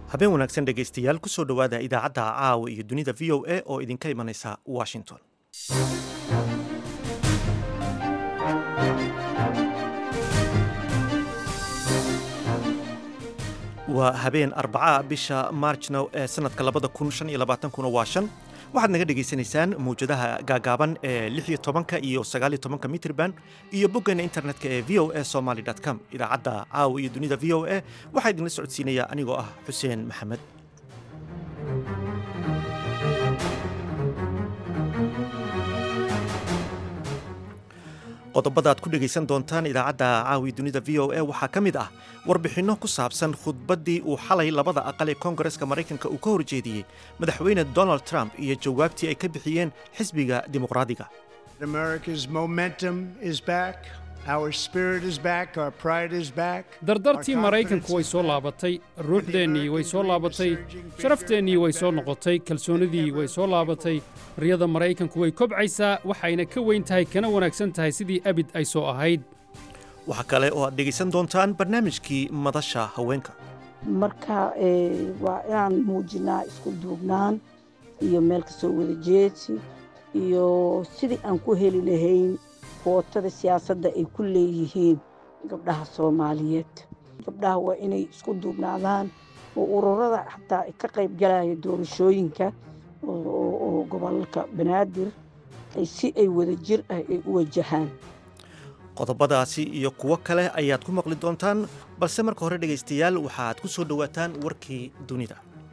habeen wanaagsan dhegaystayaal kusoo dhowaada idaacadda caawa iyo dunida v o a oo idinka imanaysa washington waa habeen arbaca bisha maarjna ee sanadka labada kun shan iyo labaatankuna waa shan waxaad naga dhagaysanaysaan mawjadaha gaagaaban ee lix iyo tobanka iyo sagaal iyo tobanka mitrban iyo boggeena internetka ee v o a somaly com idaacadda caawa iyo dunida v o a waxaa idinla socodsiinaya anigoo ah xuseen maxamed qodobada aad ku dhegaysan doontaan idaacadda caawi dunida v o a waxaa ka mid ah warbixinno ku saabsan khudbaddii uu xalay labada aqal ee koongareska maraykanka uu ka horjeediyey madaxweyne donald trump iyo jawaabtii ay ka bixiyeen xisbiga dimuqraadiga dardartii maraykanku way soo laabatay ruuxdeennii way soo laabatay sharafteenii way soo noqotay kalsoonnidii way soo laabatay riyada maraykanku way kobcaysaa waxayna ka weyn tahay kana wanaagsan tahay sidii abid ay soo ahayd waxaa kale oo aad dhegaysan doontaan barnaamijkii madasha haweenka marka waa inaan muujinaa isku duubnaan iyo meel kasoo wada jeedsi iyo sidii aan ku heli lahayn kootada siyaasadda ay ku leeyihiin gabdhaha soomaaliyeed gabdhaha waa inay isku duubnaadaan oo ururada xataa ka qayb galaya doorashooyinka oo gobolka banaadir si ay wada jir ah ay u wajahaan qodobadaasi iyo kuwo kale ayaad ku maqli doontaan balse marka hore dhegaystayaal waxaad ku soo dhowaataan warkii dunida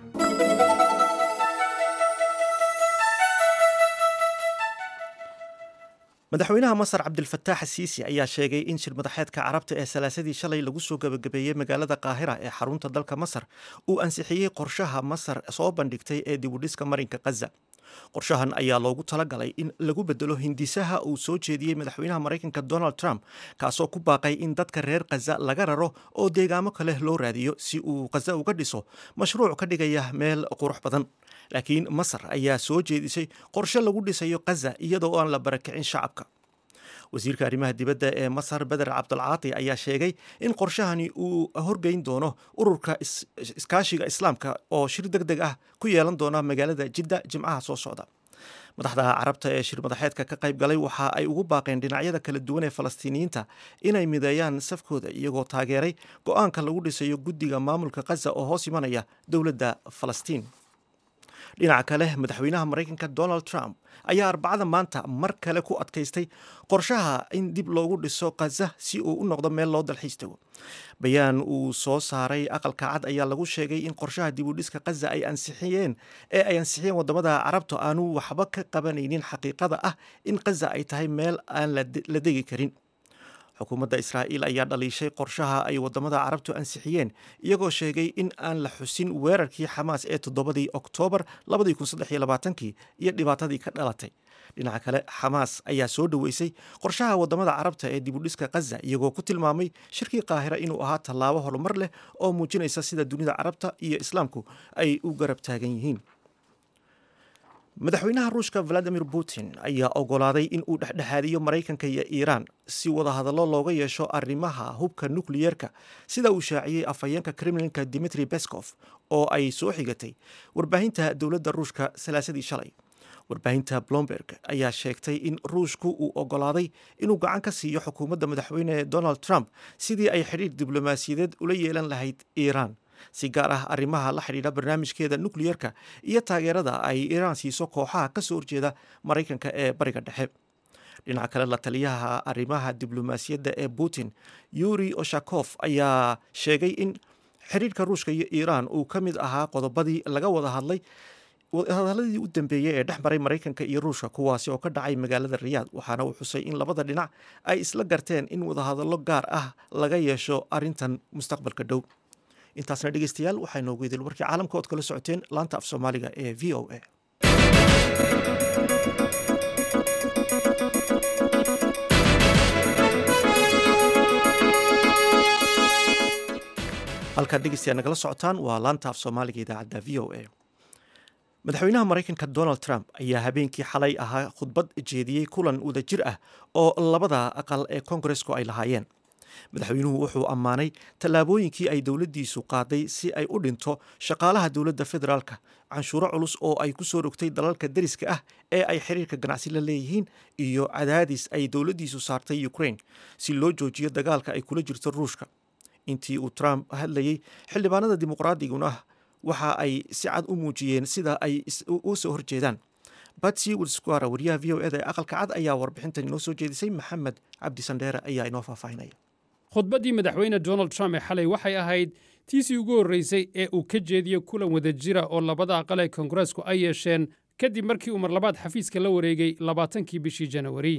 madaxweynaha masar cabdilfataax asiisi ayaa sheegay in shir madaxeedka carabta ee salaasadii shalay lagu soo gebagabeeyey magaalada qaahira ee xarunta dalka masar uu ansixiyey qorshaha masar soo bandhigtay ee dibudhiska marinka khaza qorshahan ayaa loogu talagalay in lagu bedelo hindisaha uu soo jeediyey madaxweynaha maraykanka donald trump kaasoo ku baaqay in dadka reer khaza laga raro oo deegaamo kale loo raadiyo si uu khaza uga dhiso mashruuc ka dhigaya meel qurux badan laakiin masar ayaa soo jeedisay qorshe lagu dhisayo khaza iyadoo aan la barakicin shacabka wasiirka arrimaha dibadda ee masar beder cabdulcaati ayaa sheegay in qorshahani uu horgeyn doono ururka iskaashiga islaamka oo shir deg deg ah ku yeelan doona magaalada jidda jimcaha soo socda madaxda carabta ee shir madaxeedka ka qayb galay waxa ay ugu baaqeen dhinacyada kala duwan ee falastiiniyiinta inay mideeyaan safkooda iyagoo taageeray go-aanka lagu dhisayo guddiga maamulka khaza oo hoos imanaya dowladda falastiin dhinaca kale madaxweynaha maraykanka donald trump ayaa arbacada maanta mar kale ku adkaystay qorshaha in dib loogu dhiso khaza si uu u noqdo meel loo dalxiis tago bayaan uu soo saaray aqalka cad ayaa lagu sheegay in qorshaha dib u dhiska khaza ay ansixiyeen ee ay ansixiyeen wadamada carabta aanu waxba ka qabanaynin xaqiiqada ah in khaza ay tahay meel aan la degi karin xukuumadda israa'iil ayaa dhaliishay qorshaha ay wadamada carabtu ansixiyeen iyagoo sheegay in aan la xusin weerarkii xamaas ee toddobadii oktoobar kii iyo dhibaatadii ka dhalatay dhinaca kale xamaas ayaa soo dhoweysay qorshaha wadamada carabta ee dibudhiska khaza iyagoo ku tilmaamay shirkii qaahira inuu ahaa tallaabo horumar leh oo muujinaysa sida dunida carabta iyo islaamku ay u garab taagan yihiin madaxweynaha ruushka valadimir putin ayaa ogolaaday in uu dhexdhexaadiyo maraykanka iyo iiraan si wadahadallo looga yeesho arrimaha hubka nukliyeerka sida uu shaaciyey afhayeenka kremlinka dimitri beskov oo ay soo xigatay warbaahinta dowladda ruushka salaasadii shalay warbaahinta blomberg ayaa sheegtay in ruushku uu ogolaaday inuu gacan ka siiyo xukuumadda madaxweyne donald trump sidii ay xidhiir diblomaasiyadeed ula yeelan lahayd iiraan si gaar ah arrimaha la xidhiidha barnaamijkeeda nukliyerka iyo taageerada ay iiraan siiso kooxaha ka soo horjeeda maraykanka ee bariga dhexe dhinaca kale la taliyaha arrimaha diblomaasiyadda ee putin yuri oshakof ayaa sheegay in xidhiirka ruushka iyo iiraan uu ka mid ahaa qodobadii laga wada hadlay wadahadaladii u dambeeyey ee dhex maray maraykanka iyo ruushka kuwaasi oo ka dhacay magaalada riyaad waxaana uu xusay in labada dhinac ay isla garteen in wadahadallo gaar ah laga yeesho arrintan mustaqbalka dhow intaasna dhegeystayaal waxaa inoogu idil warkii caalamka ood kala socoteen laanta af soomaaliga ee v o a halkaad dhegeystayaal nagala socotaan waa laanta af soomaaliga idaacadda v o a madaxweynaha maraykanka donald trump ayaa habeenkii xalay ahaa khudbad jeediyey kulan wadajir ah oo labada aqal ee koongaresku ay lahaayeen madaxweynuhu wuxuu ammaanay tallaabooyinkii ay dowladdiisu qaaday si ay u dhinto shaqaalaha dowladda federaalka canshuuro culus oo ay ku soo rogtay dalalka deriska ah ee ay xiriirka ganacsi la leeyihiin iyo cadaadis ay dowladdiisu saartay ukraine si loo joojiyo dagaalka ay kula jirto ruushka intii uu trump hadlayey xildhibaanada dimuqraadiguna waxa ay si cad u muujiyeen sida ay u soo horjeedaan batsy wilsquara wariyaha v o eda ee aqalka cad ayaa warbixintan inoo soo jeedisay maxamed cabdi sandheere ayaa inoo faahfaahinaya khudbaddii madaxweyne donald trump ee xalay waxay ahayd tiisii ugu horreysay ee uu ka jeediyo kulan wadajira oo labada aqal ee koongareesku ay yeesheen kadib markii uu mar labaad xafiiska la wareegay labaatankii bishii janawari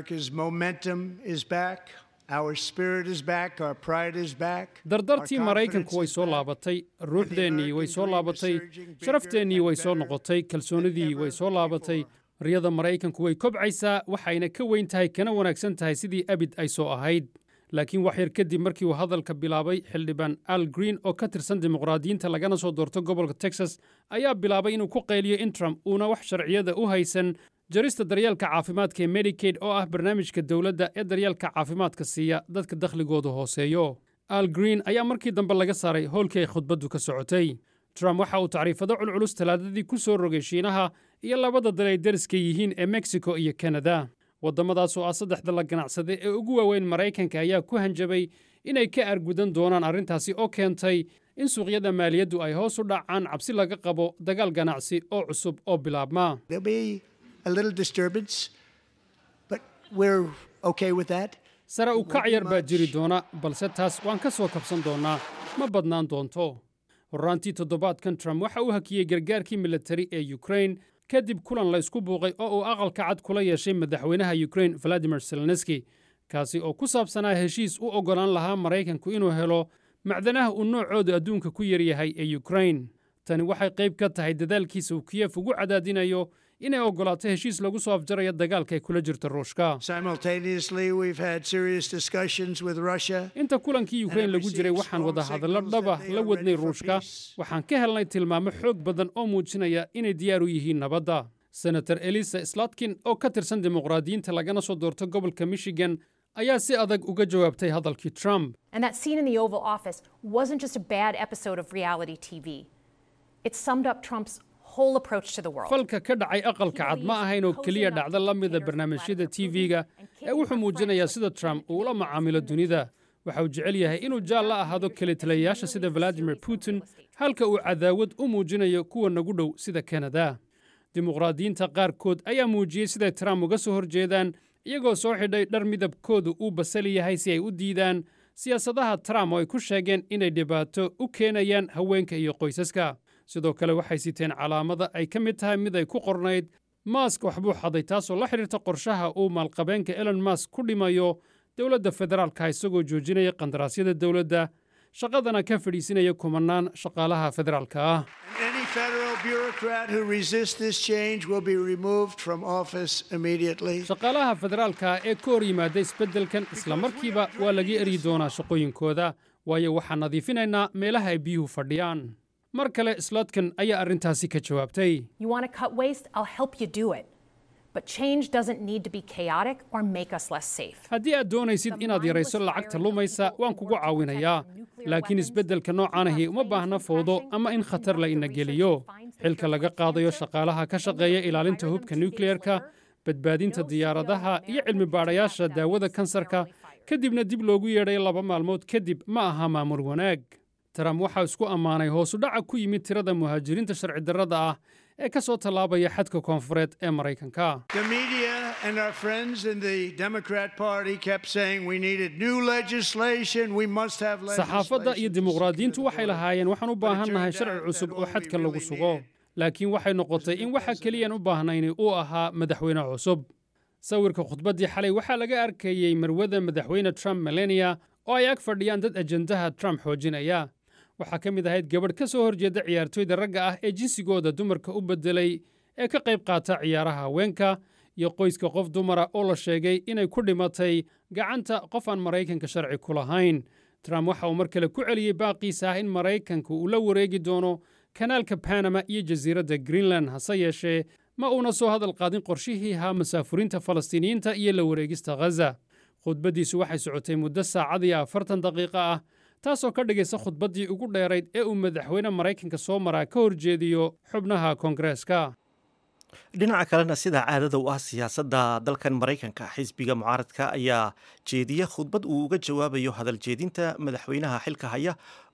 dardartii maraykanku way soo laabatay ruuxdeennii way soo laabatay sharafteenii way soo noqotay kalsoonidii way soo laabatay riyada maraykanku way kobcaysaa waxayna ka weyn tahay kana wanaagsan tahay sidii abid ay soo ahayd laakiin wax yar kadib markii uu hadalka bilaabay xildhibaan al green oo ka tirsan dimuqraadiyiinta lagana soo doorto gobolka texas ayaa bilaabay inuu ku qayliyo in trump uuna wax sharciyada u haysan jarista daryeelka caafimaadka ee medikaid oo ah barnaamijka dowladda ee daryeelka caafimaadka siiya dadka dakhligoodu hooseeyo al green ayaa markii dambe laga saaray howlkii ay khudbaddu ka socotay trump waxa uu tacriifado culculus talaadadii ku soo rogay shiinaha iyo labada dal ay deriska yihiin ee mexico iyo kanada waddamadaas oo ah saddexda la ganacsade ee ugu waaweyn maraykanka ayaa ku hanjabay inay ka argudan doonaan arrintaasi oo keentay in suuqyada maaliyaddu ay hoos u dhacaan cabsi laga qabo dagaal ganacsi oo cusub oo bilaabma sare u kac yar baa jiri doona balse taas waan ka soo kabsan doonnaa ma badnaan doonto horraantii toddobaadkan trump waxa uu hakiyey gargaarkii militari ee yukrain kadib kulan la ysku buuqay oo uu aqalka cad kula yeeshay madaxweynaha yukrain valadimir zelenski kaasi oo ku saabsanaa heshiis u oggolaan lahaa maraykanku inuu helo macdanaha uu noocoodu adduunka ku yaryahay ee yukrain tani waxay qayb ka tahay dadaalkiisa uu kiyef ugu cadaadinayo inay oggolaato heshiis lagu soo afjarayo dagaalka ay kula jirto ruushka inta kulankii yukrain lagu jiray waxaan wadahadallo dhaba la wadnay ruushka waxaan ka helnay tilmaamo xoog badan oo muujinaya inay diyaar u yihiin nabadda senator elisa slatkin oo ka tirsan dimuqraadiyiinta lagana soo doorto gobolka michigan ayaa si adag uga jawaabtay hadalkii trump falka ka dhacay aqalka cad ma ahayn oo keliya dhacdo la mida barnaamijyada tv-ga ee wuxuu muujinayaa sida trump uu ula macaamilo dunida waxa uu jecel yahay inuu jaal la ahaado kelitaliyayaasha sida valadimir putin halka uu cadaawad u muujinayo kuwa nagu dhow sida kanada dimuqraadiyiinta qaarkood ayaa muujiyey siday trump uga soo horjeedaan iyagoo soo xidhay dhar midabkoodu uu basali yahay si ay u diidaan siyaasadaha trump oo ay ku sheegeen inay dhibaato u keenayaan haweenka iyo qoysaska sidoo kale waxay siteen calaamada ay ka mid tahay mid ay ku qornayd mask waxbuu xaday taasoo la xidhiirta qorshaha uu maalqabeenka elon mask ku dhimayo dowladda federaalka isagoo joojinaya qandaraasyada dowladda shaqadana ka fadhiisinaya kumannaan shaqaalaha federaalka ah shaqaalaha federaalka ee ka hor yimaada isbeddelkan isla markiiba waa laga eryi doonaa shaqooyinkooda waayo waxaan nadiifinaynaa meelaha ay biyuhu fadhiyaan mar kale slotkan ayaa arrintaasi ka jawaabtay haddii aad doonaysid inaad yarayso lacagta lumaysa waan kugu caawinayaa laakiin isbeddelka noocaanahi uma baahna fowdo ama in khatar la ina geliyo xilka laga qaadayo shaqaalaha ka shaqeeya ilaalinta hubka nukleyerka badbaadinta diyaaradaha iyo cilmi baadhayaasha daawada kansarka kadibna dib loogu yeedhay laba maalmood kadib ma aha maamul wanaag trump waxaa isku ammaanay hoosudhaca ku yimid tirada muhaajiriinta sharci darrada ah ee ka soo tallaabaya xadka koonfureed ee maraykanka saxaafadda iyo dimuqraadiyiintu waxay lahaayeen waxaan u baahannahay sharci cusub oo xadka lagu sugo laakiin waxay noqotay in waxa keliyaan u baahnayni uu ahaa madaxweyne cusub sawirka khudbaddii xalay waxaa laga arkayey marwada madaxweyne trump melania oo ay ag fadhiyaan dad ajendaha trump xoojinaya waxaa ka mid ahayd gabadh ka soo horjeeda ciyaartooyda ragga ah ee jinsigooda dumarka u beddelay ee ka qayb qaata ciyaaraha haweenka iyo qoyska qof dumara oo la sheegay inay ku dhimatay gacanta qof aan maraykanka sharci ku lahayn trump waxa uu mar kale ku celiyey baaqiisa ah in maraykanka uu la wareegi doono kanaalka banama iyo jasiiradda greenland hase yeeshee ma uuna soo hadal qaadin qorshihii ahaa masaafuriinta falastiiniyiinta iyo la wareegista ghaza khudbaddiisu waxay socotay muddo saacad iyo afartan daqiiqo ah taasoo ka dhigaysa khudbaddii ugu dheerayd ee uu madaxweyne maraykanka soo maraa ka horjeediyo xubnaha koongareeska dhinaca kalena sida caadada u ah siyaasadda dalkan maraykanka xisbiga mucaaradka ayaa jeediya khudbad uu uga jawaabayo hadal jeedinta madaxweynaha xilka haya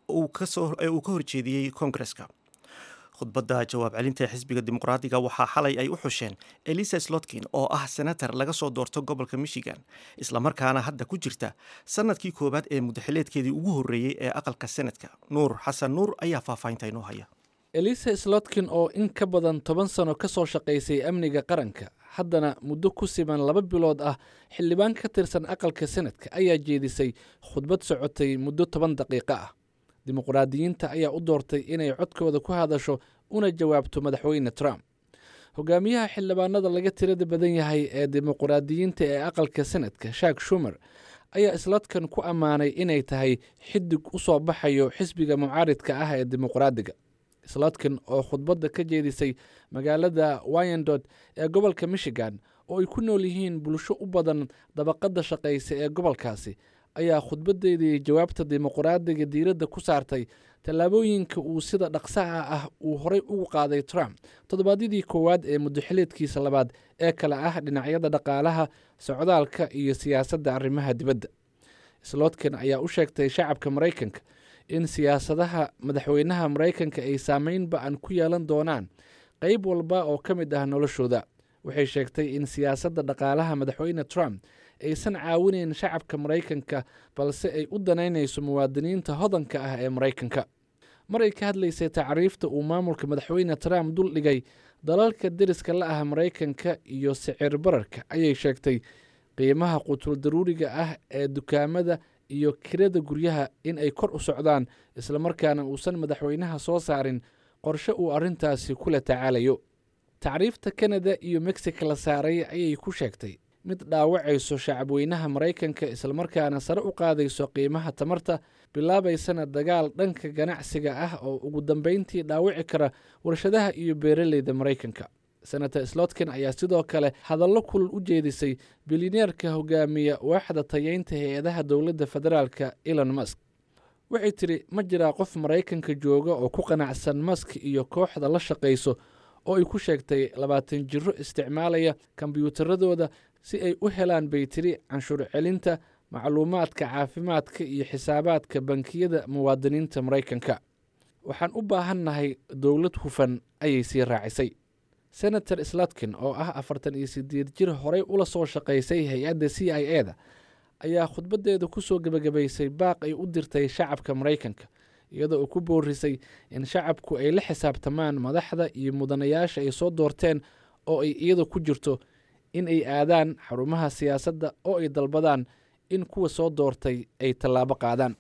ee uu ka horjeediyey koongareska khudbadda jawaab celinta xisbiga dimuqraadiga waxaa xalay ay u xusheen elisa slotkin oo ah senator laga soo doorto gobolka michigan islamarkaana hadda ku jirta sanadkii koowaad ee mudaxileedkeedii ugu horreeyey ee aqalka senadka nuur xasan nuur ayaa faahfaahinta inoo haya elisa slotkin oo in ka badan toban sano ka soo shaqaysay amniga qaranka haddana muddo ku siman laba bilood ah xildhibaan ka tirsan aqalka senadka ayaa jeedisay khudbad socotay muddo toban daqiiqo ah dimuqraadiyiinta ayaa u doortay inay codkooda ku hadasho una jawaabto madaxweyne trump hogaamiyaha xildhibaanada laga tirada badan yahay ee dimuqraadiyiinta ee aqalka senadka shak shumer ayaa slotkan ku ammaanay inay tahay xidig u soo baxayo xisbiga mucaaridka ah ee dimuqraadiga slotkin oo khudbadda ka jeedisay magaalada wyandod ee gobolka michigan oo ay ku nool yihiin bulsho u badan dabaqadda shaqaysa ee gobolkaasi ayaa khudbadeedii jawaabta dimuqraadiga diiradda ku saartay tallaabooyinka uu sida dhaqsaha ah uu horey ugu qaaday trump toddobaadyadii koowaad ee mudaxileedkiisa labaad ee kale ah dhinacyada dhaqaalaha socdaalka iyo siyaasadda arrimaha dibadda slotkin ayaa u sheegtay shacabka maraykanka in siyaasadaha madaxweynaha maraykanka ay saameyn ba-an ku yeelan doonaan qeyb walba oo ka mid ah noloshooda waxay sheegtay in siyaasadda dhaqaalaha madaxweyne trump aysan caawinayn shacabka maraykanka balse ay u danaynayso muwaadiniinta hodanka ah ee maraykanka mar ay ka hadlaysay tacriifta uu maamulka madaxweyne trump dul dhigay dalalka deriska la ah maraykanka iyo sicir bararka ayay sheegtay qiimaha qutul daruuriga ah ee dukaamada iyo kirada guryaha in ay kor u socdaan islamarkaana uusan madaxweynaha soo saarin qorshe uu arrintaasi kula tacaalayo tacriifta kanada iyo mexico la saaray ayay ku sheegtay mid dhaawacayso shacabweynaha maraykanka islamarkaana sare u qaadayso qiimaha tamarta bilaabaysana dagaal dhanka ganacsiga ah oo ugu dambeyntii dhaawici kara warshadaha iyo beeraleyda maraykanka senator slotkin ayaa sidoo kale hadallo kulul u jeedisay bilineerka hogaamiya waaxda tayeynta hay-adaha dowladda federaalka elon musk waxay tidhi ma jiraa qof maraykanka jooga oo ku qanacsan musk iyo kooxda la shaqayso oo ay ku sheegtay labaatan jiro isticmaalaya kombyuutaradooda si ay u helaan bay tiri canshuur celinta macluumaadka caafimaadka iyo xisaabaadka bankiyada muwaadiniinta maraykanka waxaan u baahannahay dowlad hufan ayay sii raacisay senator slotkin oo ah afartan iyo sideed jir horey ula soo shaqaysay hay-adda c i e da ayaa khudbadeeda kusoo gebagabaysay baaq ay u dirtay shacabka maraykanka iyadoo uu ku boorisay in shacabku ay la xisaabtamaan madaxda iyo mudanayaasha ay soo doorteen oo ay iyada ku jirto in ay aadaan xarumaha siyaasadda oo ay dalbadaan in kuwa soo doortay ay tallaabo qaadaan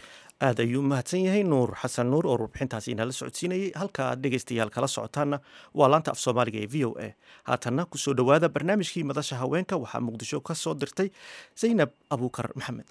aad ayuu mahadsan yahay nuur xasan nuur oo warbixintaasi inala socodsiinayay halka aad dhegaystayaal kala socotaanna waa laanta af soomaaliga ee v o a haatanna kusoo dhowaada barnaamijkii madasha haweenka waxaa muqdisho ka soo dirtay zaynab abuukar maxamed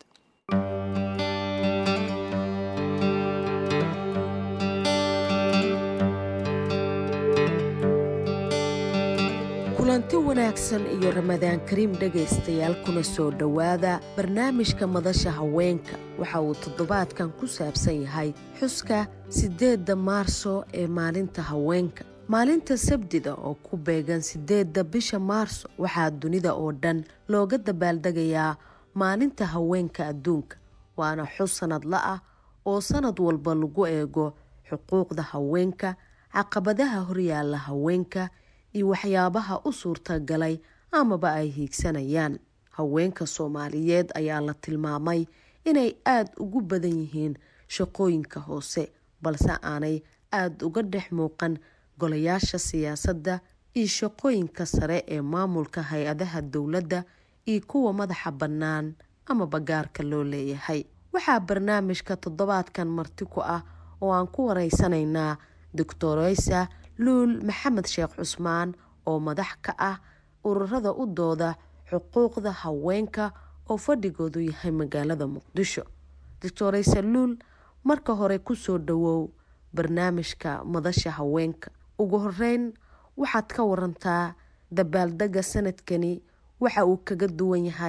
kulanti wanaagsan iyo ramadaan kariim dhegaystayaal kuna soo dhowaada barnaamijka madasha haweenka waxa uu toddobaadkan ku saabsan yahay xuska siddeedda maarso ee maalinta haweenka maalinta sabdida oo ku beegan siddeedda bisha maarso waxaa dunida oo dhan looga dabaaldegayaa maalinta haweenka adduunka waana xus sanadla ah oo sanad walba lagu eego xuquuqda haweenka caqabadaha horyaalla haweenka iyo waxyaabaha u suurtagalay amaba ay hiigsanayaan haweenka soomaaliyeed ayaa la tilmaamay inay aada ugu badan yihiin shaqooyinka hoose balse aanay aada uga dhex muuqan golayaasha siyaasadda iyo shaqooyinka sare ee maamulka hay-adaha dowladda iyo kuwa madaxa bannaan amaba gaarka loo leeyahay waxaa barnaamijka toddobaadkan marti ku ah oo aan ku wareysanaynaa doctoreysa luul maxamed sheekh cusmaan oo madax ka ah ururada u dooda xuquuqda haweenka oo fadhigoodu yahay magaalada muqdisho doctoreysa luul marka hore kusoo dhawow barnaamijka madasha haweenka ugu horeyn waxaad ka warantaa dabaaldega sanadkani waxa uu kaga duwan yahay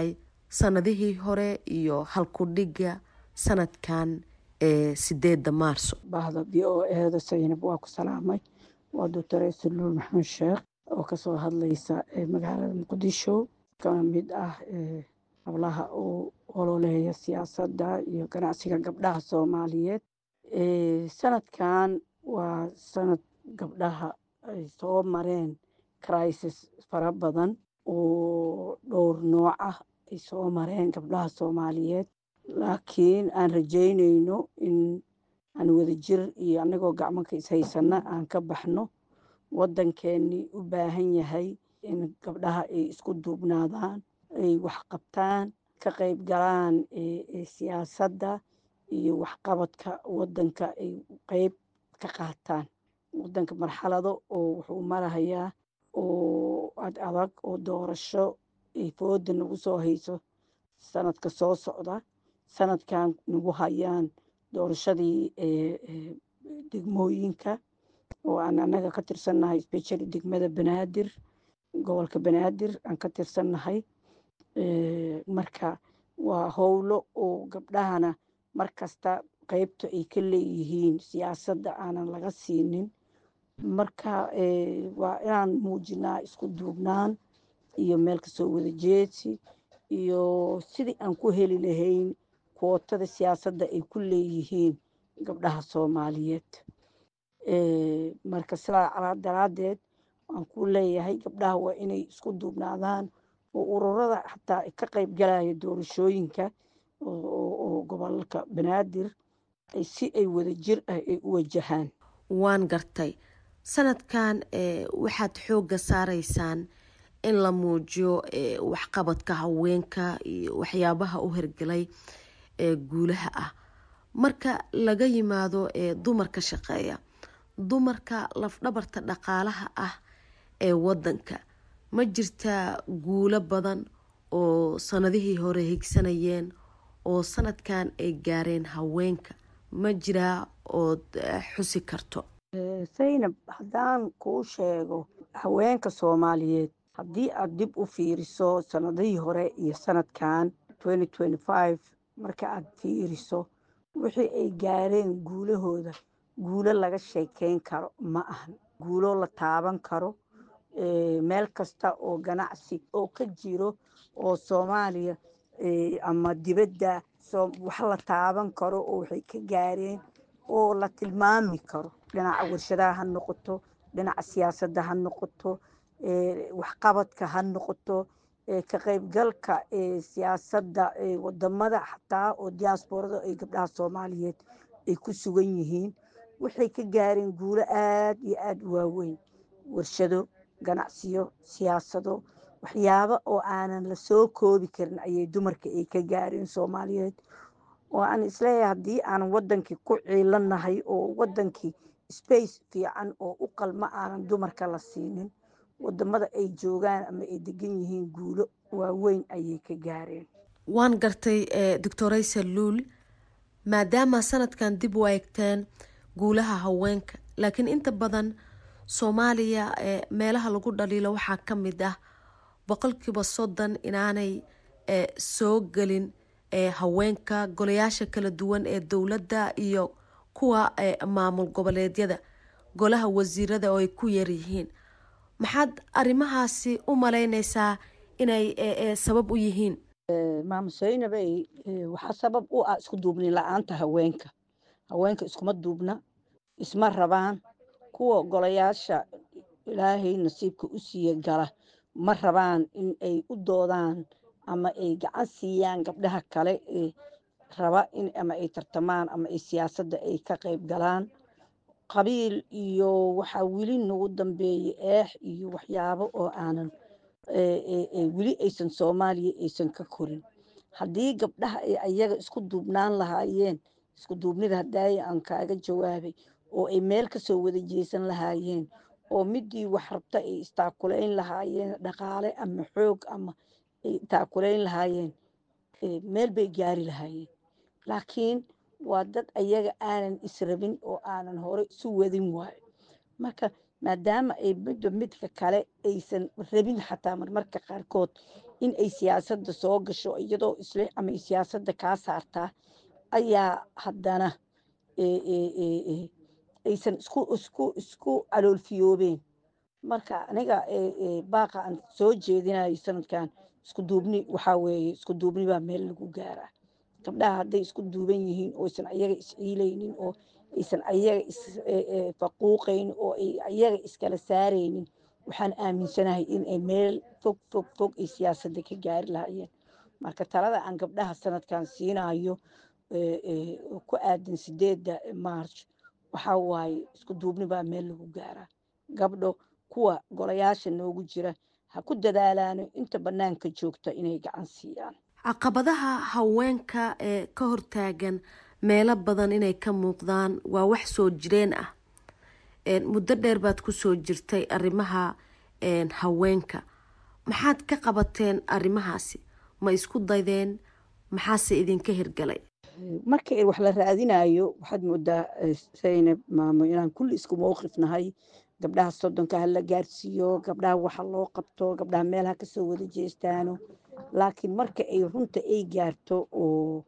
sanadihii hore iyo halkudhigga sanadkan ee sideedda maarso bahda v o eeda saynab waa ku salaamay waa doctor esaluul maxamed sheekh oo kasoo hadlaysa magaalada muqdisho ka mid ah hablaha uu ololeeya siyaasadda iyo ganacsiga gabdhaha soomaaliyeed sanadkan waa sanad gabdhaha ay soo mareen crisis fara badan oo dhowr nooc ah ay soo mareen gabdhaha soomaaliyeed laakiin aan rajaynayno in aan wadajir iyo annagoo gacmanka ishaysana aan ka baxno waddankeennii u baahan yahay in gabdhaha ay isku duubnaadaan ay wax qabtaan ka qayb galaan siyaasadda iyo waxqabadka waddanka ay qeyb ka qaataan waddanka marxalado oo wuxuu marahayaa oo ad adag oo doorasho ay fooda nagu soo hayso sanadka soo socda sanadkan nagu hayaan doorashadii degmooyinka oo aan annaga ka tirsannahay specially degmada banaadir gobolka banaadir aan ka tirsannahay marka waa howlo oo gabdhahana mar kasta qeybta ay ka leeyihiin siyaasadda aanan laga siinin marka waa inaan muujinaa isku duubnaan iyo meel kasoo wada jeedsi iyo sidii aan ku heli lahayn kootada siyaasadda ay ku leeyihiin gabdhaha soomaaliyeed marka sidaa daraaddeed waan ku leeyahay gabdhaha waa inay isku duubnaadaan oo ururada xataa ka qayb galaya doorashooyinka oo gobolka banaadir si ay wada jir ah ay u wajahaan waan gartay sanadkan waxaad xoogga saaraysaan in la muujiyo waxqabadka haweenka iyo waxyaabaha u hirgelay ee guulaha ah marka laga yimaado dumarka shaqeeya dumarka lafdhabarta dhaqaalaha ah ee wadanka ma jirtaa guulo badan oo sanadihii hore higsanayeen oo sanadkan ay gaareen haweenka ma jiraa ood xusi karto saynab haddaan kuu sheego haweenka soomaaliyeed haddii aad dib u fiiriso sanadihii hore iyo sanadkan marka aad fiiriso wixii ay gaareen guulahooda guulo laga sheekeyn karo ma ahan guulo la taaban karo meel kasta oo ganacsi oo ka jiro oo soomaaliya ama dibadda wax la taaban karo oo waxay ka gaareen oo la tilmaami karo dhinaca warshadaha ha noqoto dhinaca siyaasadda ha noqoto waxqabadka ha noqoto ka qaybgalka siyaasadda wadamada xataa oo diaasborada ay gabdhaha soomaaliyeed ay ku sugan yihiin waxay ka gaareen guulo aad iyo aada u waaweyn warshado ganacsiyo siyaasado waxyaabo oo aanan la soo koobi karin ayay dumarka ay ka gaareen soomaaliyeed oo aan isleeyahay haddii aanan wadankii ku ciilanahay oo wadankii space fiican oo u qalma aanan dumarka la siinin wadamada ay joogaan ama ay degan yihiin guulo waaweyn ayay ka gaareen waan gartay doctoraysa luul maadaama sanadkan dib u eegteen guulaha haweenka laakiin inta badan soomaaliya meelaha lagu dhaliilo waxaa ka mid ah boqolkiiba soddon inaanay soo gelin haweenka golayaasha kala duwan ee dowladda iyo kuwa maamul goboleedyada golaha wasiirada oo ay ku yaryihiin maxaad arrimahaasi u malaynaysaa inay sabab u yihiin maama saynabey waxaa sabab u ah isku duubni la-aanta haweenka haweenka iskuma duubna isma rabaan kuwa golayaasha ilaahay nasiibka u siiya gala ma rabaan in ay u doodaan ama ay gacan siiyaan gabdhaha kale ee raba in ama ay tartamaan ama ay siyaasadda ay ka qayb galaan qabiil iyo waxaa weli nagu dambeeyey eex iyo waxyaabo oo aanan weli aysan soomaaliya aysan ka korin haddii gabdhaha ay ayaga isku duubnaan lahaayeen isku duubnida hadaaya aan kaaga jawaabay oo ay meel kasoo wada jeesan lahaayeen oo midii wax rabta ay istaakulayn lahaayeen dhaqaale ama xoog ama ay taakulayn lahaayeen meel bay gaari lahaayeen laakiin waa dad ayaga aanan israbin oo aanan hore isu wadin waayo marka maadaama ay midba midka kale aysan rabin xataa marmarka qaarkood in ay siyaasadda soo gasho iyadoo isle ama ay siyaasadda kaa saartaa ayaa haddana aysan isku isku isku caloolfiyoobeen marka aniga baaqa aan soo jeedinayo sanadkan isku duubni waxaa weeye isku duubni baa meel lagu gaaraa gabdhaha hadday isku duuban yihiin oo aysan ayaga isciilaynin oo aysan ayaga isfaquuqaynin oo ay ayaga iskala saaraynin waxaan aaminsanahay in ay meel fog fog fog ay siyaasadda ka gaari lahaayeen marka talada aan gabdhaha sanadkan siinayo ku aadan sideedda march waxaa waaye isku duubni baa meel lagu gaaraa gabdho kuwa golayaasha noogu jira ha ku dadaalaano inta bannaanka joogta inay gacan siiyaan caqabadaha haweenka ee ka hortaagan meelo badan inay ka muuqdaan waa wax soo jireen ah muddo dheer baad kusoo jirtay arrimaha haweenka maxaad ka qabateen arrimahaasi ma isku daydeen maxaase idinka hirgalay marka wax la raadinayo waxaad moodaa saynab maamo inaan kulli isku mowqif nahay gabdhaha soddonka ha la gaarsiiyo gabdhaha waxa loo qabto gabdhaha meelaha kasoo wada jeestaano laakiin marka ay runta ay gaarto oo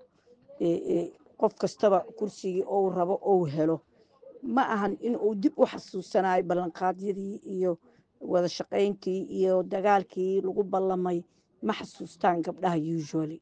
qof kastaba kursigii ou rabo ou helo ma ahan in uu dib u xasuusanayo ballanqaadyadii iyo wada shaqayntii iyo dagaalkii lagu ballamay ma xasuustaan gabdhaha usually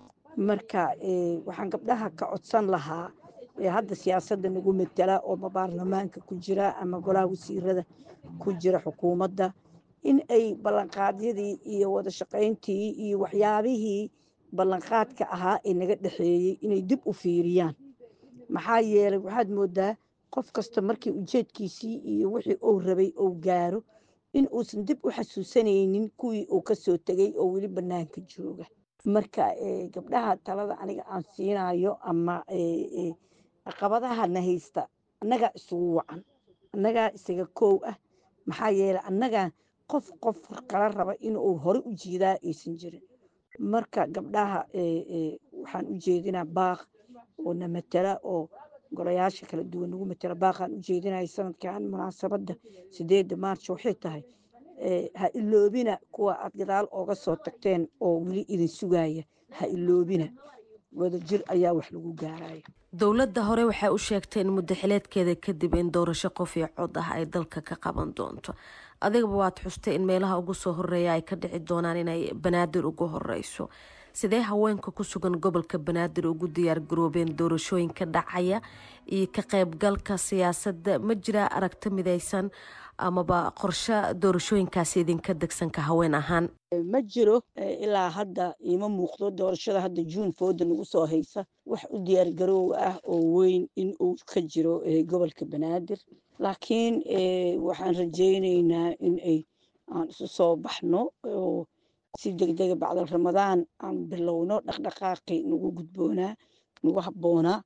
marka waxaan gabdhaha ka codsan lahaa hadda siyaasadda nagu matala oo ma baarlamaanka ku jira ama golaha wasiirada ku jira xukuumadda in ay ballanqaadyadii iyo wada shaqayntii iyo waxyaabihii ballanqaadka ahaa ee naga dhexeeyey inay dib u fiiriyaan maxaa yeelay waxaad moodaa qof kasta markii ujeedkiisii iyo wixii uu rabay uu gaaro in uusan dib u xasuusanaynin kuwii uu kasoo tegay oo weli bannaanka jooga marka gabdhaha talada aniga aan siinayo ama caqabadaha na haysta annagaa isugu wacan annagaa isaga koow ah maxaa yeelay annagaa qof qof kala raba inuu hore u jiidaa aysan jirin marka gabdhaha waxaan u jeedinaa baaq oo na matala oo golayaasha kala duwan nagu matala baaqaan u jeedinaya sanadkan munaasabadda sideedda maarch waxay tahay ha iloobina kuwa aad gadaal ooga soo tagteen oo weli idin sugaya ha iloobina wadajir ayaa wax lagu gaaraya dowladda hore waxay u sheegtay in muddaxileedkeeda kadib in doorasho qof iyo cod ah ay dalka ka qaban doonto adigaba waad xustay in meelaha ugu soo horeeya ay ka dhici doonaan inay banaadir ugu horeyso sidee haweenka ku sugan gobolka banaadir ugu diyaar garoobeen doorashooyinka dhacaya iyo ka qaybgalka siyaasadda ma jiraa aragti midaysan amaba qorshe doorashooyinkaasi idinka degsanka haween ahaan ma jiro ilaa hadda iima muuqdo doorashada hadda juun fooda nagu soo haysa wax u diyaargaroow ah oo weyn in uu ka jiro gobolka banaadir laakiin waxaan rajaynaynaa in ay aan isu soo baxno oo si degdega bacdal ramadaan aan bilowno dhaqdhaqaaqi nagu gudboonaa nagu habboonaa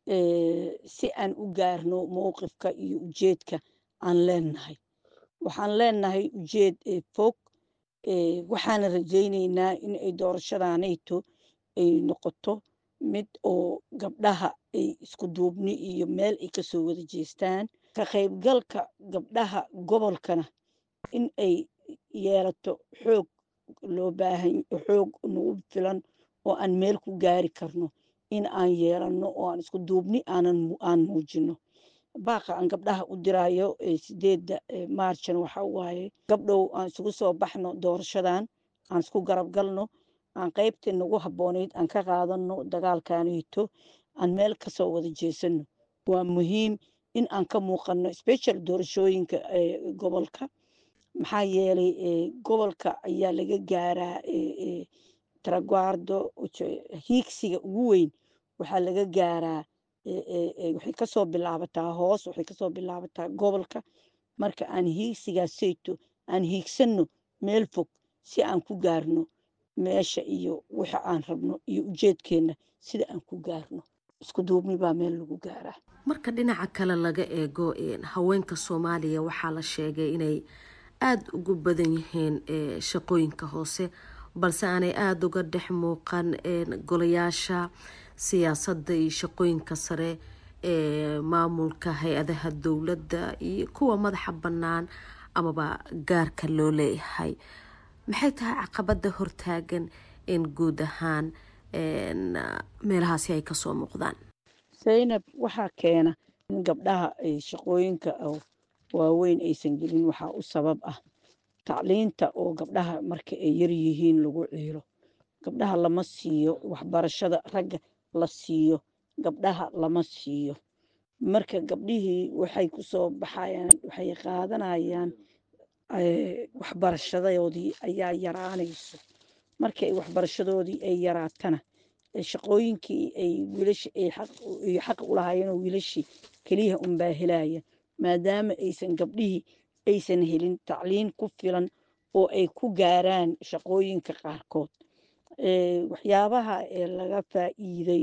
si aan u gaarno mowqifka iyo ujeedka aan leenahay waxaan leenahay ujeed fog waxaana rajaynaynaa in ay doorashadanayto ay noqoto mid oo gabdhaha ay isku duubni iyo meel ay kasoo wada jeestaan ka qaybgalka gabdhaha gobolkana in ay yeelato xoog loo baahan xoog nagu filan oo aan meel ku gaari karno in aan yeelanno oo aan isku duubni aanan aan muujino baaqa aan gabdhaha u diraayo sideedda maarjan waxa waaye gabdhow aan isugu soo baxno doorashadan aan isku garab galno aan qaybtii nagu habboonayd aan ka qaadano dagaalkanito aan meel kasoo wada jeesano waa muhiim in aan ka muuqano special doorashooyinka gobolka maxaa yeelay gobolka ayaa laga gaaraa taraguardo hiigsiga ugu weyn waxaa laga gaaraa waxay kasoo bilaabataa hoos waxay kasoo bilaabataa gobolka marka aan hiigsigaasayto aan hiigsanno meel fog si aan ku gaarno meesha iyo waxa aan rabno iyo ujeedkeenna sida aan ku gaarno isku duubni baa meel lagu gaaraa marka dhinaca kale laga eego haweenka soomaaliya waxaa la sheegay inay aada ugu badan yihiin shaqooyinka hoose balse aanay aada uga dhex muuqan golayaasha siyaasadda iyo shaqooyinka sare ee maamulka hay-adaha dowladda iyo kuwa madaxa bannaan amaba gaarka loo leeyahay maxay tahay caqabada hortaagan in guud ahaan meelahaasi ay kasoo muuqdaan zaynab waxaa keena in gabdhaha ay shaqooyinka waaweyn aysan gelin waxaa u sabab ah tacliinta oo gabdhaha marka ay yar yihiin lagu ciilo gabdhaha lama siiyo waxbarashada ragga la siiyo gabdhaha lama siiyo marka gabdhihii waxay kusoo baxayaan waxay qaadanayaan waxbarashadoodii ayaa yaraanayso markay waxbarashadoodii ay yaraatana shaqooyinkii ay wiilasha ay xaq u lahaayeen oo wiilashii keliya unbaa helaya maadaama aysan gabdhihii aysan helin tacliin ku filan oo ay ku gaaraan shaqooyinka qaarkood waxyaabaha laga faa'iiday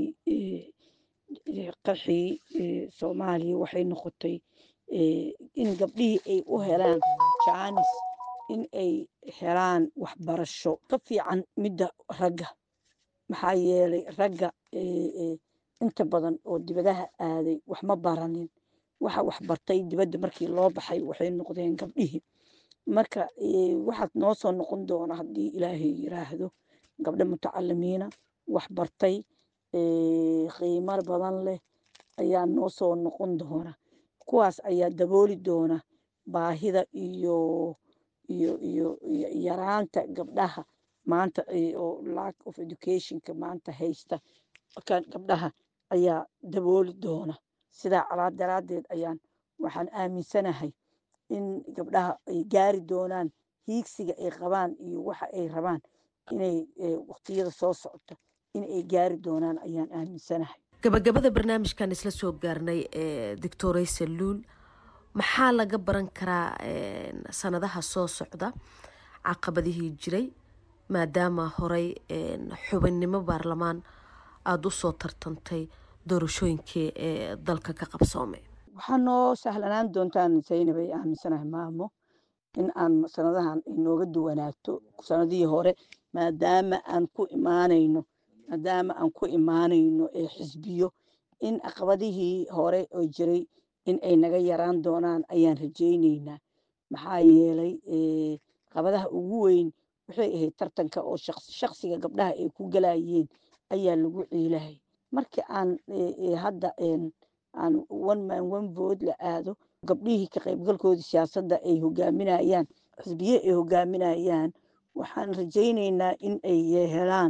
qaxii soomaaliya waxay noqotay in gabdhihii ay u helaan jaanis in ay helaan waxbarasho ka fiican midda ragga maxaa yeelay ragga inta badan oo dibadaha aaday wax ma baranin waxa wax bartay dibadda markii loo baxay waxay noqdeen gabdhihii marka waxaad noo soo noqon doona haddii ilaahay yiraahdo gabdho mutacalimiina wax bartay qiimo badan leh ayaa noo soo noqon doona kuwaas ayaa dabooli doona baahida iyo iyo iyo yaraanta gabdhaha maanta oo lack of educationka maanta haysta marka gabdhaha ayaa dabooli doona sidaa calaa daraaddeed ayaan waxaan aaminsanahay in gabdhaha ay gaari doonaan hiigsiga ay qabaan iyo waxa ay rabaan inay waqtiyada soo socota in ay gaari doonaan ayaan aaminsanahay gabagabada barnaamijkan isla soo gaarnay doctorey saluul maxaa laga baran karaa sanadaha soo socda caqabadihii jiray maadaama horey xubinnimo baarlamaan aada usoo tartantay doorashooyinkii ee dalka ka qabsoomay waxaa noo sahlanaan doontaan zaynab ay aaminsanahay maamo in aan sanadahan inooga duwanaato sanadihii hore maadaama aan ku imaanayno maadaama aan ku imaanayno xisbiyo in caqabadihii hore oo jiray in ay naga yaraan doonaan ayaan rajayneynaa maxaa yeelay caqabadaha ugu weyn waxay ahayd tartanka oo shaqsiga gabdhaha ay ku galayeen ayaa lagu ciilahay markii aan hadda aan one man one vote la aado gabdhihii ka qaybgalkoodii siyaasadda ay hogaaminayaan xisbiye ay hogaaminayaan waxaan rajayneynaa in ay helaan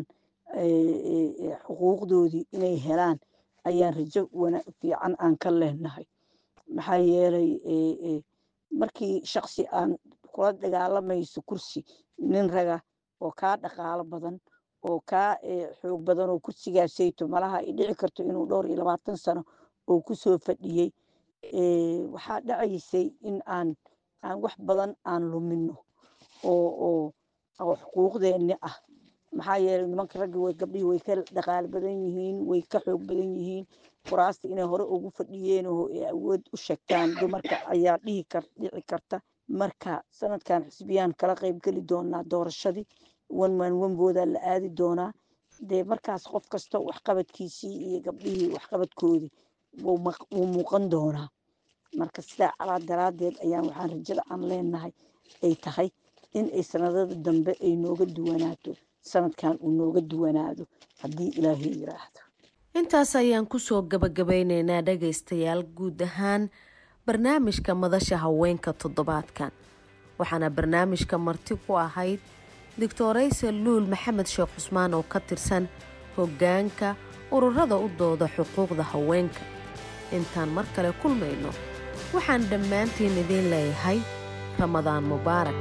xuquuqdoodii inay helaan ayaan rajo fiican aan ka leenahay maxaa yeelay markii shaksi aan kula dagaalamayso kursi nin raga oo kaa dhaqaalo badan oo kaa xoog badan oo kursigaasayto malaha ay dhici karto inuu dhowr iyo labaatan sano oo kusoo fadhiyey waxaa dhacaysay in aan aan wax badan aan lumino oo oo oo xuquuqdeenni ah maxaa yeelay nimanka ragga way gabdhihii way ka dhaqaalo badan yihiin way ka xoog badan yihiin kuraasta inay hore ugu fadhiyeen oo ay awood u sheegtaan dumarka ayaa dhihi kar dhici karta marka sanadkan xisbiyaan kala qayb geli doonaa doorashadii one man one boodaa la aadi doonaa dee markaas qof kasta waxqabadkiisii iyo gabdhihii waxqabadkoodii wuu muuqan doonaa marka sidaa calaa daraaddeed ayaan waxaan rajada aan leenahay ay tahay in ay sanadada dambe ay nooga duwanaato sanadkan uu nooga duwanaado haddii ilaahay yiraahdo intaas ayaan kusoo gabagabeyneynaa dhagaystayaal guud ahaan barnaamijka madasha haweenka toddobaadkan waxaana barnaamijka marti ku ahayd doctorayse luul maxamed sheekh cusmaan oo ka tirsan hoggaanka ururada u dooda xuquuqda haweenka intaan mar kale kulmayno waxaan dhammaantiin idiin leeyahay ramadaan mubaarak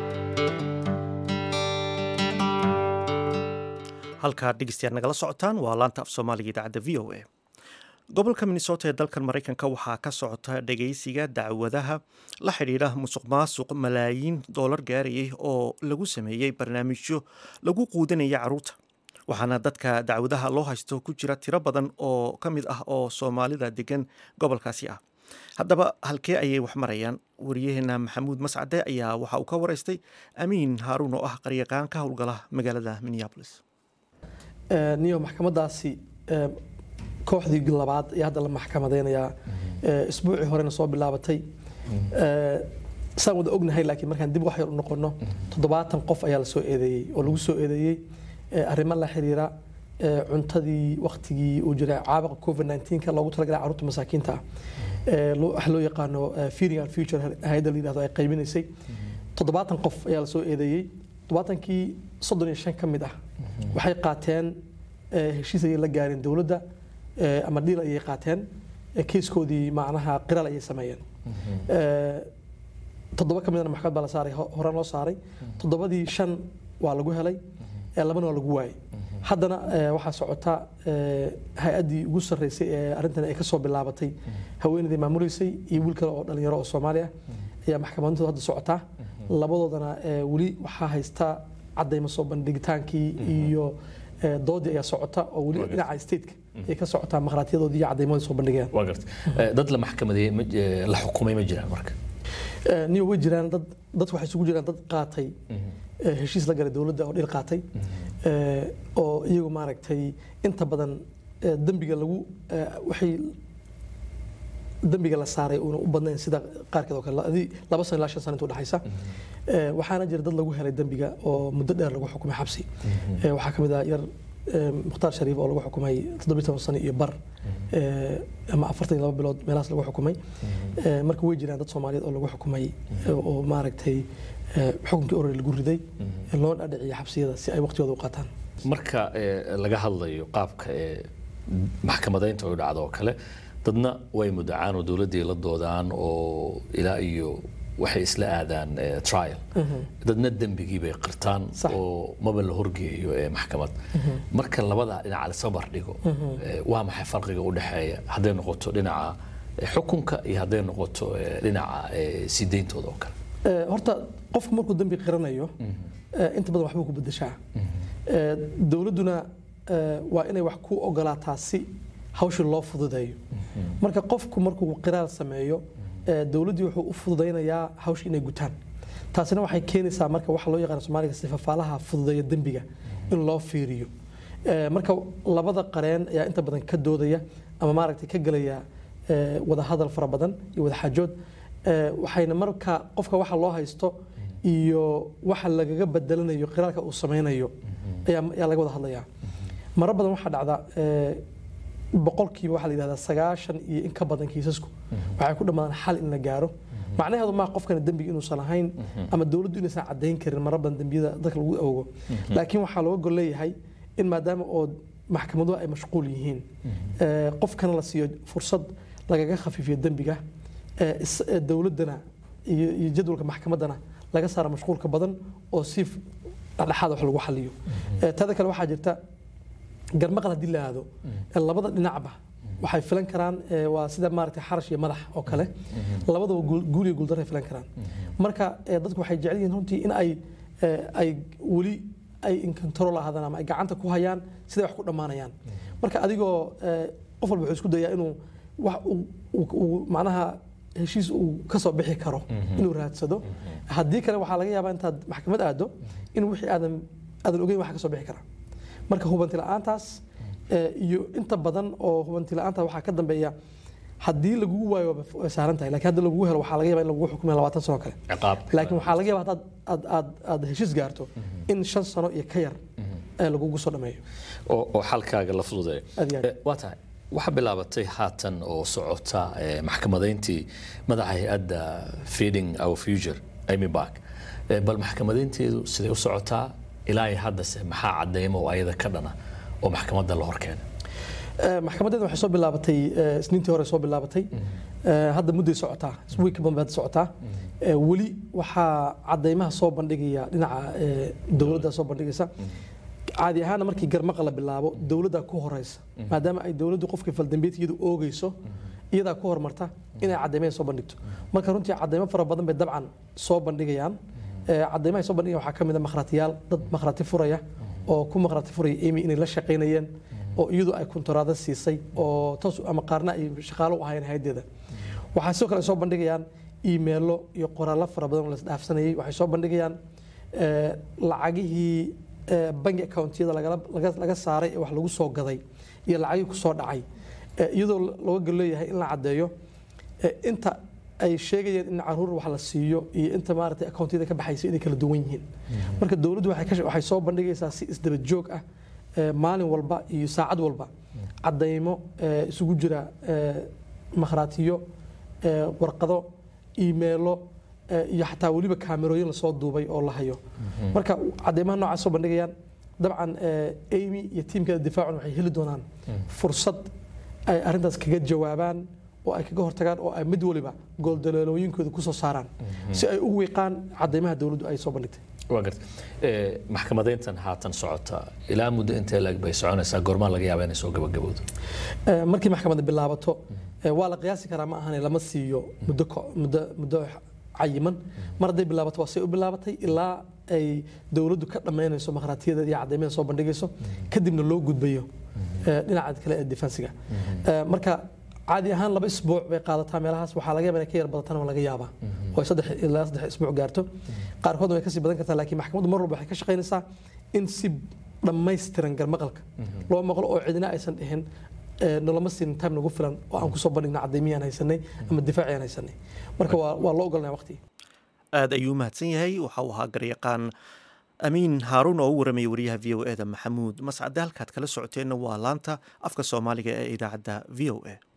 halkaad dhegeystayaal nagala socotaan waa laanta af soomaaliga idaacadda v o a gobolka minnesota ee dalkan maraykanka waxaa ka socota dhageysiga dacwadaha la xidhiidha musuq maasuq malaayiin doolar gaarayay oo lagu sameeyey barnaamijyo lagu quudinaya caruurta waxaana dadka dacwadaha loo haysto ku jira tiro badan oo ka mid ah oo soomaalida degan gobolkaasi ah haddaba halkee ayay wax marayaan wariyaheena maxamuud mascade ayaa waxa uu ka waraystay amiin haaruun oo ah qaryaqaan ka howlgala magaalada minneapolis niyo maxkamadaasi kooxdii labaad ayaa hadda la maxkamadeynayaa isbuucii horena soo bilaabatay saan wada ognahay laakiin markaan dib wax yar u noqono toddobaatan qof ayaa la soo eedeeyey oo lagu soo eedeeyey eh, arrimo la xiriira eh, cuntadii waktigii uu jiray caabuqa covid 19 loogu talagalay carruurta masaakiinta ah Eh, loo- waxa loo yaqaano eh, feeding and future hay-adda la yidhahdo ay qaybinaysay toddobaatan qof ayaa la soo eedeeyey toddobaatankii soddon iyo shan ka mid ah waxay qaateen eh, heshiis ayay la gaareen dowladda eh, ama dhiil ayay qaateen eh, keiskoodii macnaha qiraal ayay sameeyeen Eh, toddoba ka midna maxkamad baa la saaray ho- horaan loo saaray toddobadii shan waa lagu helay ee labana waa lagu waayay haddana eh, waxaa socota eh, hay-addii ugu sarreysay ee arrintan ay ka soo bilaabatay haweeneydii maamuleysay iyo wiil kale oo dhalinyaro oo soomaali ah ayaa maxkamadintooda hadda socotaa labadoodana eh, weli waxaa haysta caddaymo soo bandhigitaankii iyo eh, doodii ayaa socota oo weli dhinaca stateka ay ka socotaa makhaatiyadoodii iyo caddaymadii soo bandhigayaan waa garta Eh, dad la maxkamadeeyey ma- eh, la xukumay ma jiraan marka Eh, niyo way jiraan dad dad waxay isugu jiraan dad qaatay eh, heshiis la galay dowladda oo dhil qaatay eh, oo iyagu maaragtay inta badan eh, dembiga lagu eh, waxay dembiga la saaray uuna u badnayn sida qaarkeed oo kale adi- laba sano ilaa shan sano inta udhexaysa Eh, waxaana jira dad lagu helay dembiga oo muddo dheer lagu xukumay xabsi Eh, waxaa ka mid ah yar eh, mukhtaar shariif oo lagu xukumay toddobiyi toban sano iyo bar eh, ama afartan iyo laba bilood meelahaas lagu xukumay Eh, marka way jiraan dad soomaaliyeed oo lagu xukumay eh, oo maaragtay eh, xukunkii orore lagu riday ee loo dhadhiciyo xabsiyada si ay waqtigooda u qaataan marka eh, laga hadlayo qaabka ee maxkamadaynta ay u dhacdo oo kale dadna way mudacaan oo dowladdii la doodaan oo ilaa iyo waxay isla aadaan eh, trial dadna dembigii bay qirtaan Sax. oo maba la horgeeyo ee maxkamad marka labada dhinac lasoo bardhigo eh, waa maxay farqiga u dhexeeya hadday noqoto dhinaca eh, xukunka iyo hadday noqoto eh, dhinaca eh, sii deyntooda oo kale Eh, horta qofku markuu dembi qiranayo eh, inta badan waxbuu ku bedeshaa Eh, dowladduna eh, waa inay wax ku ogolaataa si hawshii loo fududeeyo marka qofku markuu qiraal sameeyo eh, dowladdii wuxuu u fududaynayaa hawshii inay gutaan taasina waxay keenaysaa marka waxa loo yaqaan soomaaliga sifafaalaha fududeeya dembiga in loo fiiriyo Eh, marka labada qareen ayaa inta badan ka doodaya ama maaragtay ka gelaya eh, wada hadal fara badan iyo wada xaajood Eh, waxayna marka qofka waxa loo haysto iyo waxa lagaga bedelanayo qiraalka uu sameynayo ayaa ayaa laga wada hadlayaa maro badan waxaa dhacda eh, boqolkiiba waxaa la yidhahdaa sagaashan iyo in ka badan kiisasku waxay ku dhammaadaan xal in la gaaro macnaheedu maa qofkana dembiga inuusan ahayn ama dowladdu inaysan caddayn karin maro badan dembiyada dadka lagu ogo laakiin waxaa looga gol leeyahay in maadaama oo maxkamaduhu ay mashquul yihiin eh, qofkana la siiyo fursad lagaga khafiifiyo dembiga eh, is- eh, dowladdana iyo iyo jadwalka maxkamaddana laga saara mashquulka badan oo si f- dhexdhexaad wax lagu xaliyo Eh, tada kale waxaa jirta garmaqal haddii la aado eh, labada dhinacba waxay filan karaan eh, waa sida maaragtay xarash iyo madax oo kale labadaba guul- guul iyo guuldaray filan karaan marka eh, dadku waxay jecel yihiin runtii in ay eh, ay weli ay in control ahaadaan ama ay gacanta ku hayaan siday wax ku dhammaanayaan marka adigoo eh, qof walba wuxuu isku dayaa inuu wax uu- uu uu macnaha heshiis uu ka soo bixi karo inuu raadsado haddii kale waxaa laga yaabaa intaad maxkamad aado in wixii aadan aadan ogeyn waxa ka soo bixi kara marka hubanti la'aantaas eh, iyo inta badan oo hubanti la'aanta waxaa ka dambeeya haddii lagugu waayo waa way saaran tahay laakiin hadda lagugu helo waxaa laga yaabaa in lagugu xukumiyo labaatan sano kale ciqaab laakiin waxaa laga yaabaa haddaad aad aad aad heshiis gaarto in shan sano iyo ka yar ee lagugu soo dhameeyo oo oo xalkaaga la fududeeyo Aad iyo aad. Eh, waa tahay waxaa bilaabatay haatan oo socota eh, maxkamadayntii madaxa hay-adda feeding our future amy bark Eh, bal maxkamadaynteedu siday u socotaa ilaa iyo haddase maxaa cadeymo oo ayada ka dhana oo maxkamadda la horkeena Eh, maxkamadeeda waxay soo bilaabatay eh, isniintii hore soo bilaabatay Eh, hadda mudday socotaa wiik badan bay hadda socotaa Eh, weli waxaa cadeymaha soo bandhigaya dhinaca eh, dowladda soo bandhigaysa caadi ahaana markii garmaqa la bilaabo dowladda ku horeysa maadaama ay dowladdu qofka faldambeedkeedu oogeyso iyadaa ku hormarta inay cadeymaha soo bandhigto marka runtii cadeymo fara badan bay dabcan soo bandhigayaan Eh, cadeymaha ay soo bandhigayaan waxaa ka mid a makhraatiyaal dad makhraati furaya oo ku makhraati furaya amy inay la shaqaynayeen oo iyadu ay kuntaraado siisay oo toos ama qaarna ay shaqaalo u ahaayeen hayaddeeda waxaa sidoo kale ay soo bandhigayaan iimeelo iyo qoraallo fara badan oo la isdhaafsanayay waxay soo bandhigayaan eh, lacagihii eh, bangi accountiyada lagala- laga laga saaray ee wax lagu soo gaday iyo lacagihii ku soo dhacay Eh, iyadoo looga gol leeyahay in la caddeeyo eh, inta ay sheegayeen in caruur wax la siiyo iyo inta maaragtay akoontiyada ka baxaysa inay kala duwan yihiin marka dowladdu waxay ka- waxay soo bandhigaysaa si isdaba joog ah ee, maalin walba iyo saacad walba caddaymo ee, isugu jira ee, makhraatiyo ee, warqado iimeelo ee, iyo xataa weliba kaamerooyin lasoo duubay oo la hayo marka caddaymaha noocaas soo bandhigayaan dabcan ee, amy iyo tiimkeeda difaacun waxay heli doonaan fursad ay arrintaas kaga jawaabaan oo ay kaga hortagaan oo ay mid waliba gooldaloolooyinkooda kusoo saaraan si ay u wiiqaan caddaymaha dowladdu ay soo bandhigtay waa garta Eh, maxkamadeyntan haatan socota ilaa muddo intee lag bay soconaysaa goormaa laga yaaba inay soo gabagabowdo Ee, markii maxkamadda bilaabato ee, waa la qiyaasi karaa ma ahane lama siiyo muddo ko- muddo muddo cayiman mar hadday bilaabato waa say u bilaabatay ilaa ay dowladdu ka dhammaynayso makhraatiyada iyo caddaymaha soo bandhigayso kadibna loo gudbayo ee, dhinaca kale ee defensiga Ee, marka caadi ahaan laba isbuuc bay qaadataa meelahaas waxaa laga yaabaa inay ka yar badatana waa laga yaabaa oo ay saddex ilaa saddex isbuuc gaarto qaarkoodna way kasii badan kartaa laakiin maxkamaddu mar walba waxay ka shaqaynaysaa in si dhammaystiran garmaqalka loo maqlo oo cidina aysan dhihin ee, nolama siinin time nagu filan oo aan kusoo bandhigna caddaymiyaan haysanay ama difaaciyaan haysanay marka waa waa loo ogolnaya waqti aad ayuu u mahadsan yahay waxa uu ahaa garyaqaan amiin haaruun oo u waramayay wariyaha v o e da maxamuud mascade halkaad kala socoteenna waa laanta afka soomaaliga ee idaacadda v o e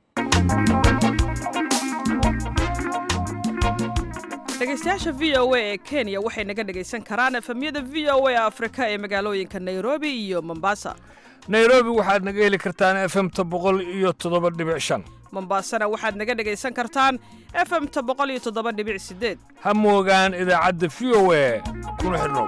dhegaystayaasha v o a ee kenya waxay naga dhegaysan karaan efemyada v o a afrika ee magaalooyinka nairobi iyo mombasa nairobi waxaad naga heli kartaan efemta boqol iyo toddoba dhibic shan mombasana waxaad naga dhegaysan kartaan efemta boqol iyo toddoba dhibic sideed ha moogaan idaacadda v o a kuna xidhnow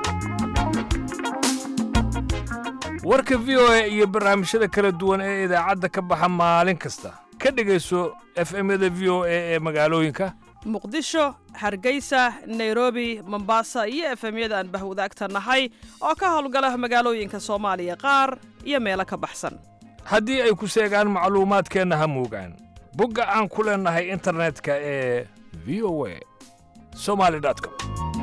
warka v o a iyo barnaamijyada kala duwan ee idaacadda ka baxa maalin kasta ka dhegayso efemyada v o a ee magaalooyinka muqdisho hargeysa nairobi mombasa iyo efemyada aan bahwadaagta nahay oo ka howlgala magaalooyinka soomaaliya qaar iyo meelo ka baxsan haddii ay ku seegaan macluumaadkeenna ha moogaan bogga aan ku leennahay internetka ee v o a somali com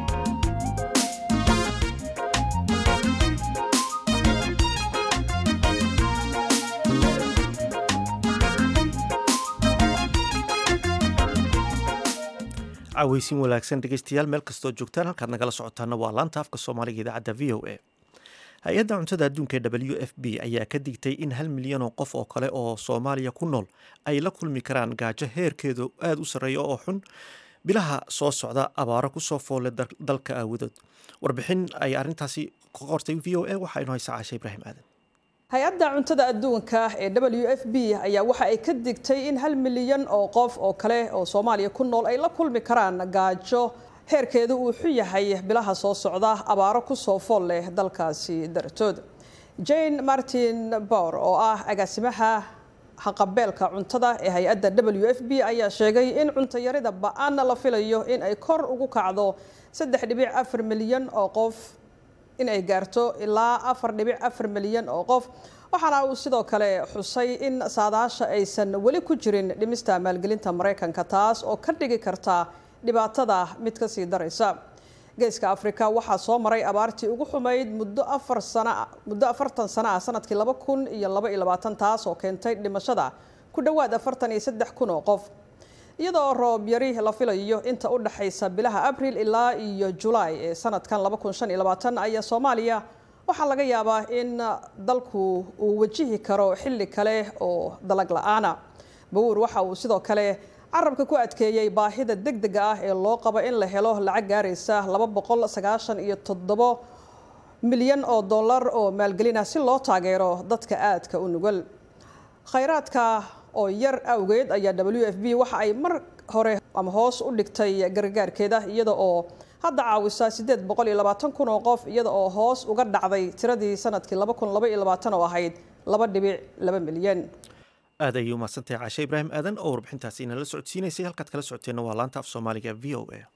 caweysin wanaagsan dhegeystayaal meel kastoo joogtaan halkaad nagala socotaana waa laanta afka soomaaliga idaacadda v o a hay-adda cuntada adduunka ee w f b ayaa ka digtay in hal milyan oo qof oo kale oo soomaaliya ku nool ay la kulmi karaan gaajo heerkeedu aada u sarreeya oo xun bilaha soo socda abaaro kusoo foole dalka aawadood warbixin ay arrintaasi ka qortay v o a waxaynu haysaa caashe ibraahim aadan hay-adda cuntada adduunka ee w f b ayaa waxa ay ka digtay in hal milyan oo qof oo kale oo soomaaliya ku nool ay la kulmi karaan gaajo heerkeedu uu xun yahay bilaha soo socda abaaro kusoo fool leh dalkaasi dartood jane martin bower oo ah agaasimaha haqabeelka cuntada ee hay-adda w f b ayaa sheegay in cuntayarida ba-aan la filayo in ay kor ugu kacdo saddex dhibic afar milyan oo qof in ay gaarto ilaa afar dhibic afar milyan oo qof waxaana uu sidoo kale xusay in saadaasha aysan weli ku jirin dhimista maalgelinta maraykanka taas oo ka dhigi karta dhibaatada mid kasii daraysa geeska afrika waxaa soo maray abaartii ugu xumayd muddo afar sana muddo afartan sano ah sanadkii laba kun iyo laba iyo labaatan taas oo keentay dhimashada ku dhowaad afartan iyo saddex kun oo qof iyadoo roob yari la filayo inta u dhaxaysa bilaha abril ilaa iyo julaay ee sanadkan laba kun shan iyo labaatan ayaa soomaaliya waxaa laga yaabaa in dalku uu wajihi karo xilli kale oo dalag la-aana bawuur waxa uu sidoo kale carabka ku adkeeyey baahida degdega ah ee loo qabo in la helo lacag gaaraysa laba boqol sagaashan iyo toddobo milyan oo dollar oo maalgelin ah si loo taageero dadka aadka u nugul khayraadka oo yar awgeed ayaa w f b waxa ay mar hore ama hoos u dhigtay gargaarkeeda iyada oo hadda caawisa sideed boqol iyo labaatan kun oo qof iyada oo hoos uga dhacday tiradii sanadkii laba kun laba iyo labaatan oo ahayd laba dhibic laba milyan aad ayay u mahadsantahay caashe ibraahim aadan oo warbixintaasi inala socodsiinaysay halkaad kala socoteenna waa laanta af soomaaliga v o a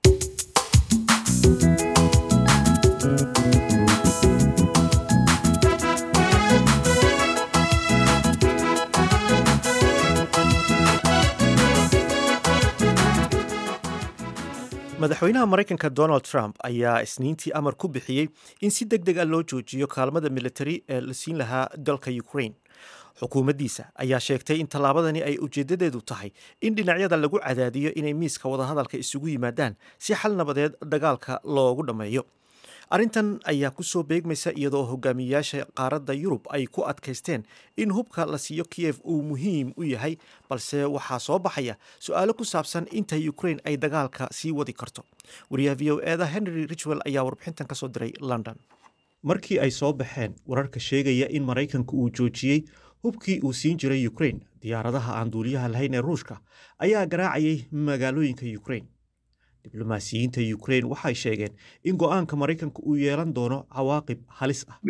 madaxweynaha maraykanka donald trump ayaa isniintii amar ku bixiyey in si deg deg a loo joojiyo kaalmada militari ee la siin lahaa dalka ukraine xukuumaddiisa ayaa sheegtay in tallaabadani ay ujeeddadeedu tahay in dhinacyada lagu cadaadiyo inay miiska wadahadalka isugu yimaadaan si xal nabadeed dagaalka loogu dhammeeyo arrintan ayaa ku soo beegmaysa iyadoo hogaamiyayaasha qaaradda yurub ay ku adkaysteen in hubka la siiyo kiyef uu muhiim u yahay balse waxaa soo baxaya su-aalo ku saabsan inta ukrain ay dagaalka sii wadi karto wariyaha v o eda henry richwell ayaa warbixintan ka soo diray london markii ay soo baxeen wararka sheegaya in maraykanku uu joojiyey hubkii uu siin jiray ukrain diyaaradaha aan duuliyaha lahayn ee ruushka ayaa garaacayay magaalooyinka ukrain diblomaasiyiinta ukrain waxay sheegeen in go'aanka maraykanka uu yeelan doono cawaaqib halis ah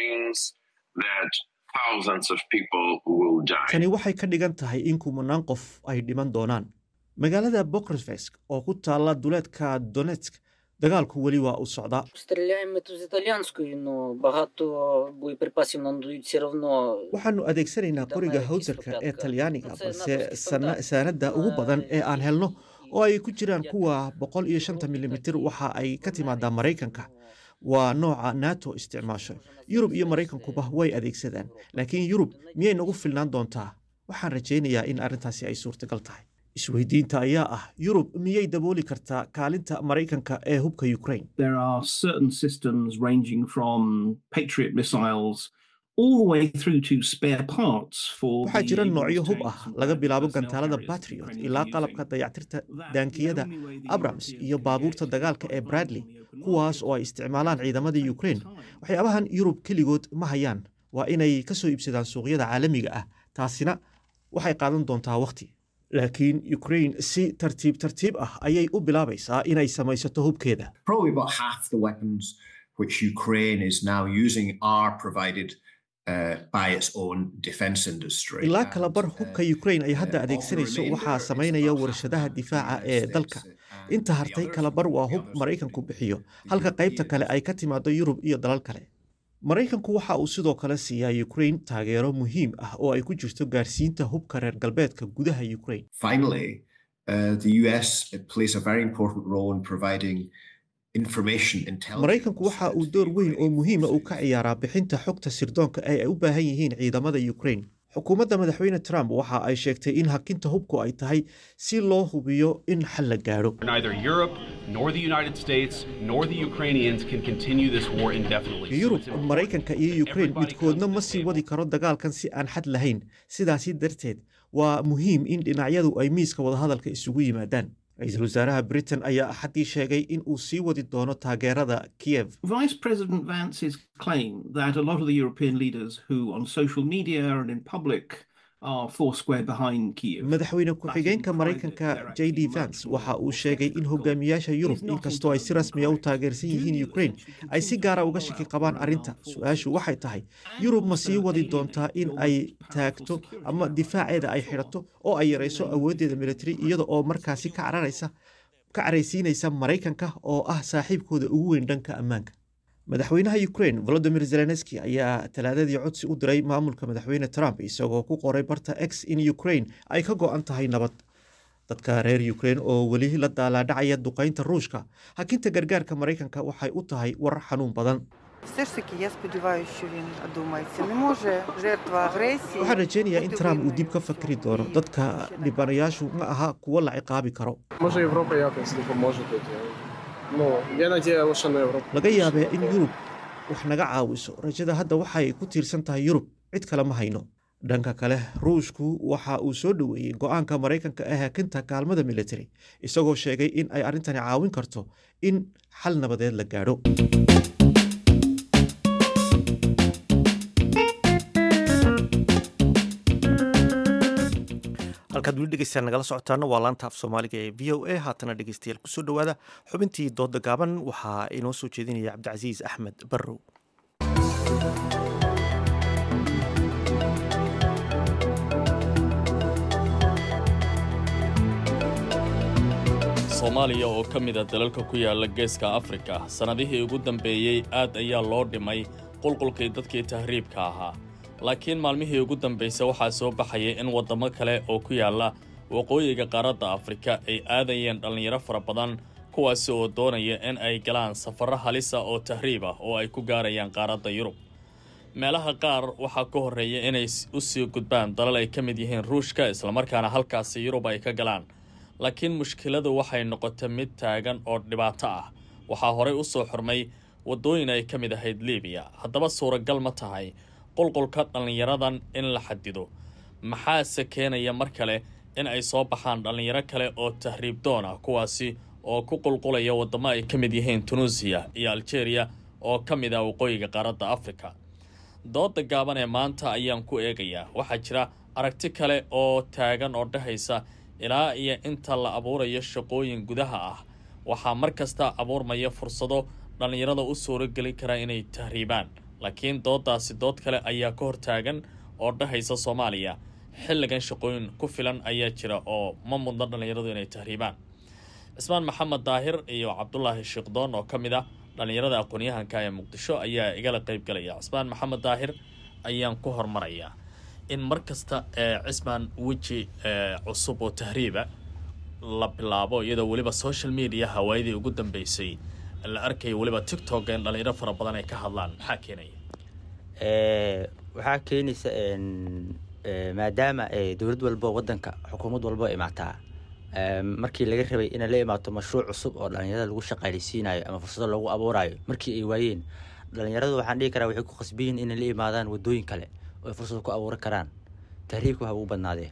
tani waxay ka dhigan tahay in kumanaan qof ay dhiman doonaan magaalada bokresvesk oo ku taalla duleedka donetsk dagaalku weli waa u socdaa waxaanu adeegsanaynaa qoriga hawsarka ee talyaaniga balse saanada ugu badan ee aan helno oo ay ku jiraan kuwa boqol iyo shanta milimitir waxa ay ka timaadaa maraykanka waa nooca nato isticmaasho yurub iyo maraykankuba way adeegsadaan laakiin yurub miyay nagu filnaan doontaa waxaan rajaynayaa in arrintaasi ay suurtagal tahay isweydiinta ayaa ah yurub miyay dabooli kartaa kaalinta maraykanka ee hubka ukrain waxaa jira noocyo hub ah laga bilaabo gantaalada batriot ilaa qalabka dayactirta daankiyada abrams iyo baabuurta dagaalka ee bradley kuwaas oo ay isticmaalaan ciidamada ukrain waxyaabahan yurub keligood ma hayaan waa inay ka soo iibsadaan suuqyada caalamiga ah taasina waxay qaadan doontaa wakhti laakiin ukrain si tartiib tartiib ah ayay u bilaabaysaa inay samaysato hubkeeda ilaa kalabar hubka ukrain ay hadda adeegsanayso waxaa samaynaya warshadaha difaaca ee dalka inta hartay kalabar waa hub maraykanku bixiyo halka qaybta kale ay ka timaado yurub iyo dalal kale maraykanku waxa uu sidoo kale siiyaa ukrain taageero muhiim ah oo ay ku jirto gaarsiinta hubka reer galbeedka gudaha ukrain maraykanku waxa uu door weyn oo muhiima uu ka ciyaaraa bixinta xogta sirdoonka ee ay u baahan yihiin ciidamada ukrain xukuumadda madaxweyne trump waxa ay sheegtay in hakinta hubku ay tahay si loo hubiyo in xal la gaadho yurub maraykanka iyo ukrain midkoodna ma sii wadi karo dagaalkan si aan xad lahayn sidaasi darteed waa muhiim in dhinacyadu ay miiska wadahadalka isugu yimaadaan ra-iisul wasaaraha britain ayaa axaddii sheegay in uu sii wadi doono taageerada kiev madaxweyne ku-xigeenka maraykanka j d vance waxa uu sheegay in hogaamiyaasha yurub inkastoo ay si rasmiya u taageersan yihiin ukrain ay si gaara uga shaki qabaan arrinta su-aashu waxay tahay yurub ma sii wadi doontaa in ay taagto ama difaaceeda ay xidhato oo ay yarayso awooddeeda militari iyada oo markaasi ka cararaysa ka caraysiinaysa maraykanka oo ah saaxiibkooda ugu weyn dhanka ammaanka madaxweynaha ukrain volodimir zelenski ayaa talaadadii codsi u diray maamulka madaxweyne trump isagoo ku qoray barta x in ukrain ay ka go-an tahay nabad dadka reer ukrain oo weli la daalaadhacaya duqaynta ruushka hakinta gargaarka maraykanka waxay u tahay war xanuun badan waxaan rajeynayaa in trump uu dib ka fakri doono dadka dhibanayaashu ma aha kuwo la ciqaabi karo laga yaabee in yurub wax naga caawiso rajada hadda waxay ku tiirsan tahay yurub cid kale ma hayno dhanka kale ruushku waxa uu soo dhoweeyey go-aanka maraykanka ee hakinta kaalmada militari isagoo sheegay in ay arrintani caawin karto in xal nabadeed la gaadho halkaad weli dhegeystayaal nagala socotaana waa laanta af soomaaliga ee v o a haatana dhegeystayaal kusoo dhowaada xubintii dooda gaaban waxaa inoo soo jeedinaya cabdicasiis axmed barrow soomaaliya oo ka mid a dalalka ku yaala geeska afrika sannadihii ugu dambeeyey aad ayaa loo dhimay qulqulkii dadkii tahriibka ahaa laakiin maalmihii ugu dambaysa waxaa soo baxaya in waddamo kale oo ku yaalla waqooyiga qaaradda afrika ay aadayeen dhallinyaro fara badan kuwaasi oo doonaya in ay galaan safarro halisa oo tahriib ah oo ay ku gaarayaan qaaradda yurub meelaha qaar waxaa ka horreeya inay u sii gudbaan dalal ay ka mid yihiin ruushka islamarkaana halkaasi yurub ay ka galaan laakiin mushkiladu waxay noqotay mid taagan oo dhibaato ah waxaa horey u soo xurmay waddooyin ay ka mid ahayd libiya haddaba suuragal ma tahay qulqulka dhallinyaradan in la xadido maxaase keenaya mar kale in ay soo baxaan dhallinyaro kale oo tahriib doon ah kuwaasi oo ku qulqulaya waddamo ay ka mid yihiin tunuusiya iyo aljeeriya oo ka mid ah waqooyiga qaaradda afrika dooda gaaban ee maanta ayaan ku eegayaa waxaa jira aragti kale oo taagan oo dhehaysa ilaa iyo inta la abuurayo shaqooyin gudaha ah waxaa mar kasta abuurmaya fursado dhallinyarada u suurogeli kara inay tahriibaan laakiin doodaasi dood kale ayaa ka hortaagan oo dhehaysa soomaaliya xilligan shaqooyin ku filan ayaa jira oo ma mudna dhallinyaradu inay tahriibaan cismaan maxamed daahir iyo cabdulaahi shiikhdoon oo ka mid ah dhallinyarada aqoon-yahanka ee muqdisho ayaa igala qayb galaya cismaan maxamed daahir ayaan ku hormarayaa in mar kasta ee cismaan weji cusub oo tahriiba la bilaabo iyadoo weliba social media hawaayadii ugu dambeysay la arkaya weliba tictok in dhalinyaro fara badan ay ka hadlaan maxaa keenaya waxaa keenaysa maadaama dowlad walbo wadanka xukuumad walbo imaataa markii laga rabay inay la imaato mashruuc cusub oo dhalinyarada lagu shaqaaleysiinayo ama fursado loogu abuurayo markii ay waayeen dhalinyaradu waxaan dhihi karaa waxay ku khasbiyiin inay la imaadaan wadooyin kale oo ay fursad ku abuuran karaan tahriibka waxa ugu badnaadee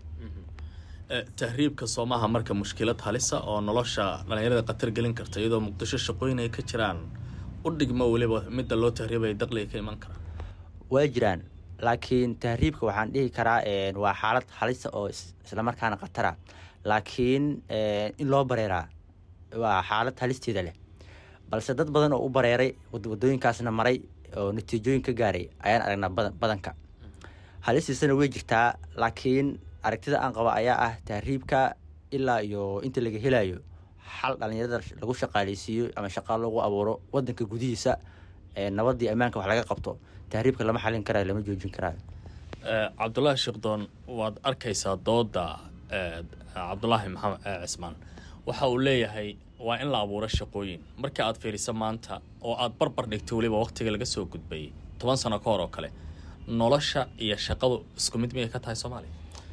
tahriibka soomaha marka mushkilad halisa oo nolosha dhalinyarada khatar gelin karta iyadoo muqdisho shaqooyin ay ka jiraan u dhigmo weliba midda loo tahriibaya daqliga ka iman kara waa jiraan laakiin tahriibka waxaan dhihi karaa waa xaalad halisa oo islamarkaana khatara laakiin in loo bareeraa waa xaalad halisteeda leh balse dad badan oo u bareeray wadooyinkaasna maray oo natiijooyin ka gaaray ayaan aragnaa badanka halistiisana way jirtaa laakiin aragtida aan qaba ayaa ah tahriibka ilaa iyo inta laga helayo xal dhalinyarada lagu shaqaaleysiiyo ama shaqaa loogu abuuro wadanka gudihiisa nabadii ammaanka wax laga qabto tahriibka lama xalin karayo lama joojin karaayo cabdulaahi sheekdoon waad arkaysaa dooda cabdulaahi maxamed cismaan waxa uu leeyahay waa in la abuuro shaqooyin marka aad fiiriso maanta oo aad barbar dhigto weliba waqtiga laga soo gudbayay toban sano ka hor oo kale nolosha iyo shaqadu isku mid miyay ka tahay soomaaliya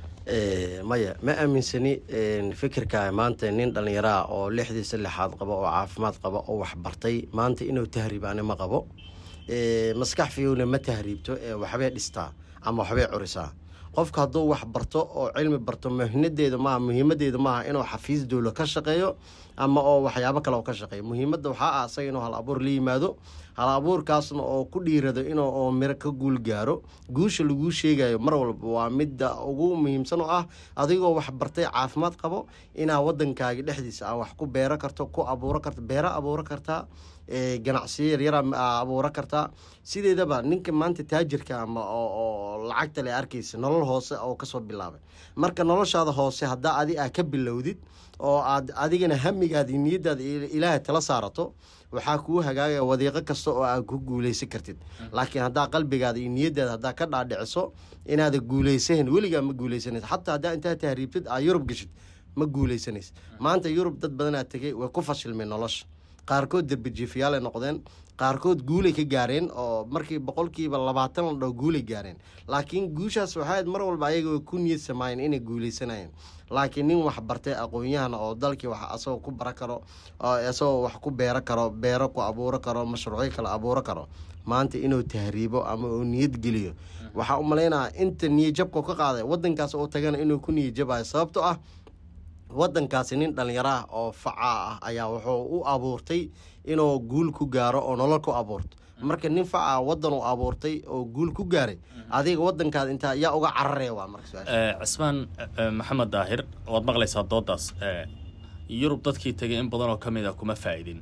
maya ma aaminsani fikirka maanta nin dhallinyaraah oo lixdiisa lixaad qabo oo caafimaad qaba oo waxbartay maanta inuu tahriibaani ma qabo maskax fiyowna ma tahriibto waxbay dhistaa ama waxbay curisaa qofka hadduu wax barto oo cilmi barto muhinadeeda maaha muhiimadeeda maaha inuu xafiis dowla ka shaqeeyo ama oo waxyaabo kale oo ka shaqeeyo muhiimadda waxaa ah asaga inuu hal abuur la yimaado hal abuurkaasna oo ku dhiirado inuu oo miro ka guul gaaro guusha laguu sheegayo mar walba waa midda ugu muhiimsan oo ah adigoo wax bartay caafimaad qabo inaa wadankaagi dhexdiisa a wax ku beero karto ku abuuro karto beero abuuro kartaa ganacsiyo yaryara abuuro kartaa sideedaba ninka maanta taajirka ama oo lacagta le arkaysa nolol hoose oo kasoo bilaabay marka noloshaada hoose haddaa adi aa ka bilowdid oo aad adigana hamigaada niyadaada ilaahay tala saarato waxaa kuu hagaagaya wadiiqo kasta oo aad ku guuleysan kartid laakiin haddaa qalbigaada iyo niyadaada haddaa ka dhaadhiciso inaada guuleysahan weligaa ma guuleysanaysa xataa haddaa intaa tahriibtid aa yurub geshid ma guuleysanaysa maanta yurub dad badanaa tegay way ku fashilmeen nolosha qaarkood derbijiifayaal ay noqdeen qaarkood guulay ka gaareen oo markii boqolkiiba labaatan la dhaho guulay gaareen laakiin guushaas waxayd mar walba ayaga way ku niyad samaayeen inay guuleysanayeen laakiin nin wax bartay aqoon-yahan oo dalkii wax asagoo ku bara karo oo isagoo wax ku beero karo beero ku abuuro karo mashruucyo kale abuuro karo maanta inuu tahriibo ama uu niyad geliyo waxaa u malaynaya inta niyadjabka ka qaaday wadankaas oo tagana inuu ku niyadjabayo sababto ah wadankaasi nin dhallinyaro ah oo facaa ah ayaa wuxuu u abuurtay inuu guul ku gaaro oo nolol ku abuurto marka nin facaa wadan uu abuurtay oo guul ku gaaray adiga wadankaada intaa yaa uga cararaya waa marka cismaan maxamed daahir waad maqlaysaa doodaas yurub dadkii tegay in badan oo ka mid ah kuma faa'idin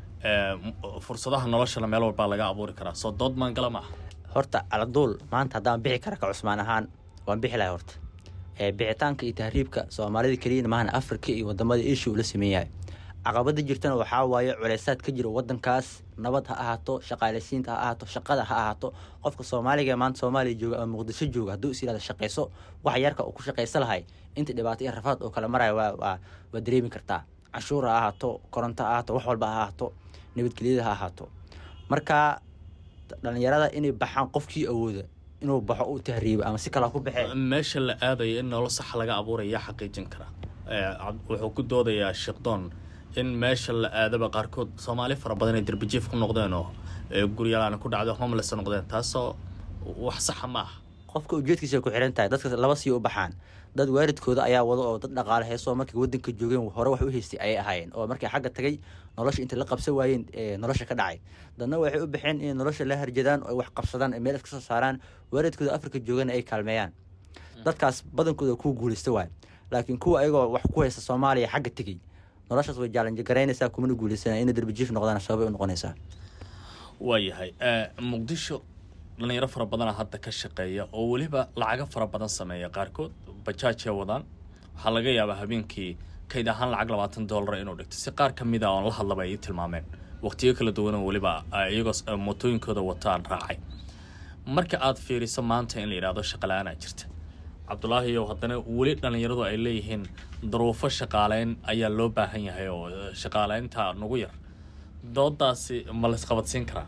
fursadaha noloshana meel walbaa laga abuuri karaa soo dood maangala maaha horta aladuul maanta haddaan bixi kara ka cusmaan ahaan waan bixi lahay horta bixitaanka iyo tahriibka soomaalida keliyana maahan afrika iyo wadamada eshiya uu la sameeyahay caqabada jirtana waxaa waaye culeysaad ka jira wadankaas nabad ha ahaato shaqaaleysiinta ha ahaato shaqada ha ahaato qofka soomaaliga maanta soomaaliya jooga ama muqdisho jooga hadduu is yirahda shaqayso wax yarka uu ku shaqaysa lahay inta dhibaato iyo rafaad oo kala maraya waa waa dareemi kartaa canshuur ha ahaato koronto ha ahaato wax walba ha ahaato nabadgelyada ha ahaato marka dhalinyarada inay baxaan qofkii awooda inuu baxo u tahriibo ama si kale ha ku baxee meesha la aadaya in nolol sax laga abuuraya xaqiijin kara Eh, cab- wuxuu ku doodayaa sheekdoon in meesha la aadaba qaarkood soomaali fara badan ay derbijiif ku noqdeen oo eh, guryalaan ku dhacdo homeless noqdeen taasoo wax saxa ma aha qofka ujeedkiisa ku xiran tahay dadka laba sii u baxaan dad waalidkooda ayaa wada oo dad dhaqaale heesoo markay wadanka joogeen hore wax u haystay ayay ahaayeen oo markay xagga tagay nolosha inta la qabsan waayeen ee nolosha ka dhacay dadna waxay u baxeen inay nolosha la harjadaan oo ay wax qabsadaan ay meel iska soo saaraan waalidkooda afrika joogana ay kaalmeeyaan dadkaas badankooda ku guuleysta waay laakiin kuwa ayagoo wax ku haysta soomaaliya xagga tegey noloshaas way jaalanjo garaynaysaa kumana guuleysanaa inay derbijiif noqdaan sababay u noqonaysaa waayahay Eh, muqdisho dhalinyaro fara badana hadda ka shaqeeya oo weliba lacago fara badan sameeya qaarkood bajaajay wadaan waxaa laga yaabaa habeenkii kayd ahaan lacag labaatan doolara inuu dhigto si qaar ka mid a oon la hadlaba ay ii tilmaameen waqtiyo kala duwan oo weliba eh, iyagoo s- eh, mootooyinkooda wataan raacay marka aad fiiriso maanta in la yidhaahdo shaqala-aanaa jirta cabdulaahiyow haddana weli dhalinyaradu ay leeyihiin daruufo shaqaaleyn ayaa loo baahan yahay oo eh, shaqaaleynta nagu yar doodaasi ma la isqabadsiin karaa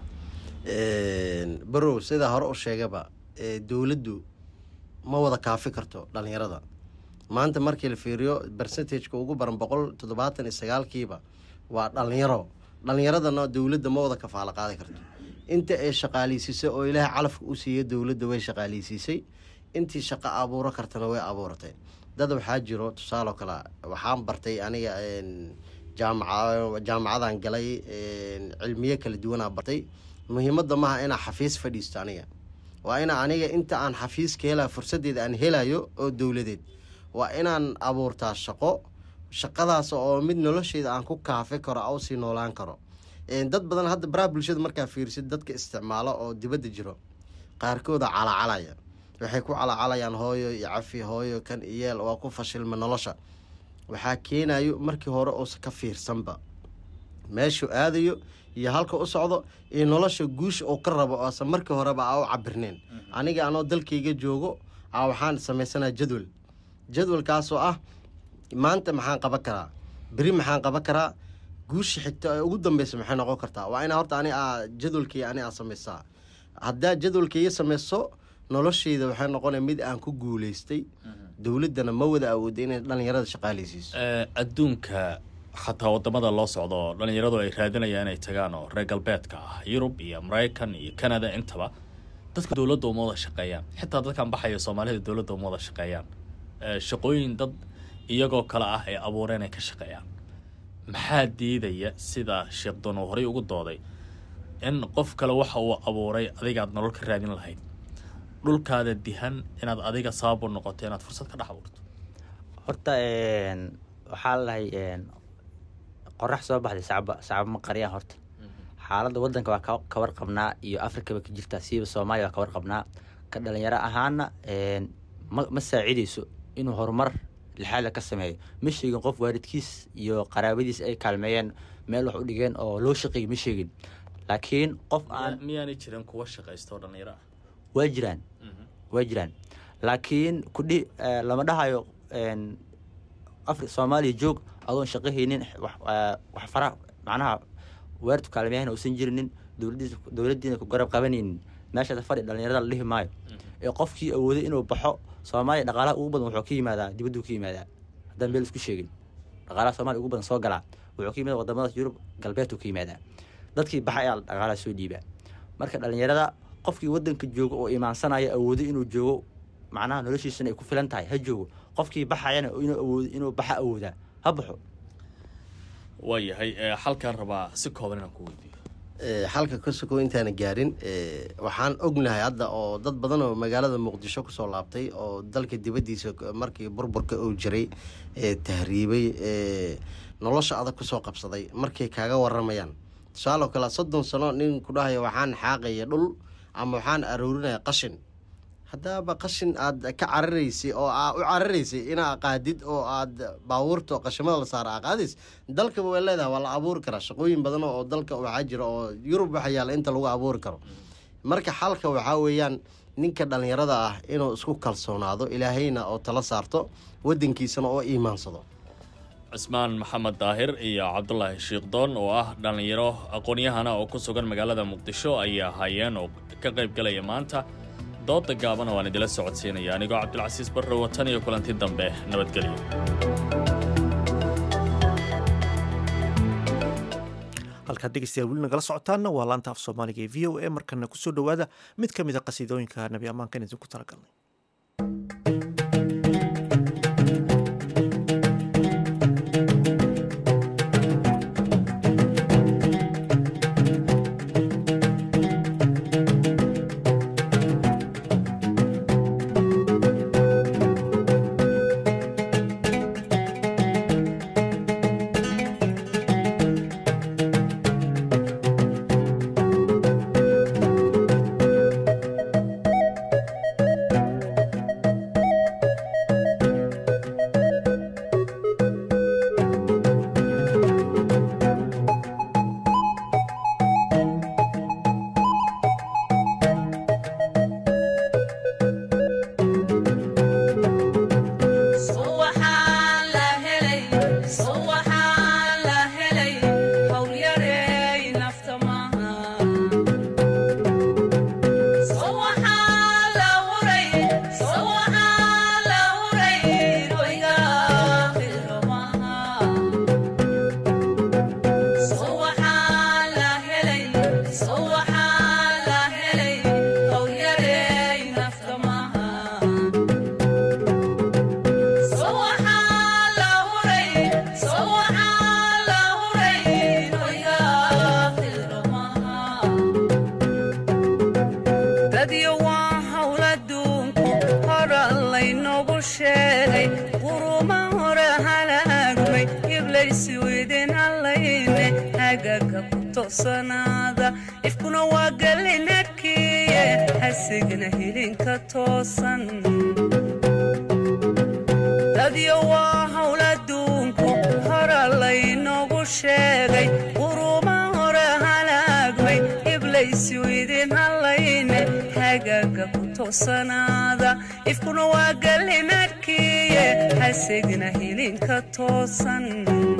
barow sidaa hore u sheegaba ee, dowladdu ma wada kaafi karto dhalinyarada maanta markii la fiiriyo percentageka ugu baran boqol toddobaatan iyo sagaalkiiba waa dhalinyaro dhalinyaradana dowladda ma wada kafaalo qaadi karto inta ay shaqaaleysiisay oo ilaahay calafka u siiya dowladda way shaqaaleysiisay intii shaqo abuuro kartana way abuuratay dad waxaa jiro tusaale oo kale waxaan bartay aniga een, jaamaca jaamacadan galay een, cilmiyo kala duwanaa bartay muhiimadda maaha inaa xafiis fadhiisto aniga waa ina aniga inta aan xafiiska helaa fursadeeda aan helayo oo dowladeed waa inaan abuurtaa shaqo shaqadaas oo mid nolosheeda aan ku kaafi karo au sii noolaan karo Een, dad badan hadda baraha bulshada markaa fiirsid dadka isticmaalo oo dibadda jiro qaarkooda calacalaya waxay ku calacalayaan hooyo iyo cafi hooyo kan iyeel waa ku fashilma nolosha waxaa keenayo markii hore uusa ka fiirsanba meeshuu aadayo iyo halka u socdo iyo nolosha guusha uu ka rabo oose markii horeba aa u cabirneen aniga anoo dalkayga joogo a waxaan samaysanaa jadwal jadwalkaasoo ah maanta maxaan qaban karaa beri maxaan qaban karaa guusha xigta ee ugu dambeysa maxay noqon kartaa waa inaa horta ani aa jadwalkii ani aa samaysaa haddaa jadwalkaiga samayso nolosheyda waxay noqonaya mid aan ku guuleystay dowladdana ma wada awooda inay dhalinyarada shaqaaleysiiso Eh, adduunka xataa wadamada loo socdo oo dhalinyaradu ay raadinayaan inay tagaan oo reer galbeedka ah yurub iyo maraykan iyo canada intaba dadka dowladda uma wada shaqeeyaan xitaa dadkan baxaya soomaalida dowladda uma wada shaqeeyaan Eh, shaqooyin dad iyagoo kale ah ay abuureen ay ka shaqeeyaan maxaa diidaya sida sheekh doon uu horey ugu dooday in qof kale waxa uu abuuray adigaad nolol ka raadin lahayd dhulkaada dihan inaad adiga sabab u noqoto inaad fursad ka dhex abuurto horta een, waxaa lalahay qorax soo baxday sacba sacba ma qariyaan horta xaaladda wadanka waa ka- ka warqabnaa iyo afrikaba ka jirta siiba soomaaliya waa ka warqabnaa ka dhalinyaro ahaana een, ma ma saacideyso inuu horumar lixaada ka sameeyo ma sheegin qof waalidkiis iyo qaraabadiis ay kaalmeeyeen meel wax u dhigeen oo loo shaqeeyay ma sheegin laakiin qof aan miyaanay jirin kuwa shaqaysta oo dhalinyaro ah waa jiraan waa jiraan laakiin kudhi eh, lama dhahayo een, afri soomaaliya joog adoon shaqo haynin wax eh, wax fara macnaha weertu kaalmeyahan uusan jirinin dowladiis dowladdiina ku garab qabanaynin meeshaas fadhi dhalinyarada la dhihi maayo ee qofkii awooday inuu baxo soomaaliya dhaqaalaha ugu badan wuxuu ka yimaadaa dibadduu ka yimaadaa haddaan meel isku sheegin dhaqaalaha soomaaliya ugu badan soo galaa wuxuu ka yimaada wadamadaas yurub galbeedku ka yimaadaa dadkii baxa ayaa dhaqaalaha soo dhiibaa marka dhalinyarada qofkii wadanka joogo oo imaansanaya awoodo inuu joogo macnaha noloshiisana ay ku filan tahay ha joogo qofkii baxayana inuu awoodo inuu baxa awoodaa ha baxo waayahay eh, xalkaan rabaa si kooban inaan ku weydiiyo Ee, xalka ka sokow intaana gaarin ee, waxaan ognahay hadda oo dad badan oo magaalada muqdisho kusoo laabtay oo dalka dibaddiisa k- markii burburka uu jiray ee tahriibay ee nolosha adag kusoo qabsaday markay kaaga waramayaan tusaaloo kale soddon sano nin ku dhahaya waxaan xaaqaya dhul ama waxaan aroorinaya qashin haddaaba qashin aad ka cararaysay oo aa u cararaysay inaa qaadid oo aad baabuurta qashimada la saara aa qaadis dalkaba way leedahay waa la abuuri karaa shaqooyin badan oo dalka waxaa jira oo yurub waxa yaalla inta lagu abuuri karo marka xalka waxaa weeyaan ninka dhalinyarada ah inuu isku kalsoonaado ilaahayna oo tala saarto wadankiisana oo iimaansado cismaan maxamed daahir iyo cabdulaahi shiikhdoon oo ah dhallinyaro aqoon-yahana oo ku sugan magaalada muqdisho ayaa hayeen oo ka qayb galaya maanta dooda gaabana waan idila socodsiinaya anigoo cabdilcasiis barre watan iyo kulanti dambe nabadgelyo halkaad dhegeystayaal weli nagala socotaanna waa laanta af soomaaliga ee v o a markana kusoo dhowaada mid ka mid a qasiidooyinka nabi ammaankan idinku talagalnay ifkuna waa galinadkiye hasigna hilinka toosan dadyo waa hawl adduunku hora laynoogu sheegay quruma hore halaagmay iblaysu idin hallayne hagaaga ku toosanaada ifkuna waa galinadkiye hasigna hilinka toosan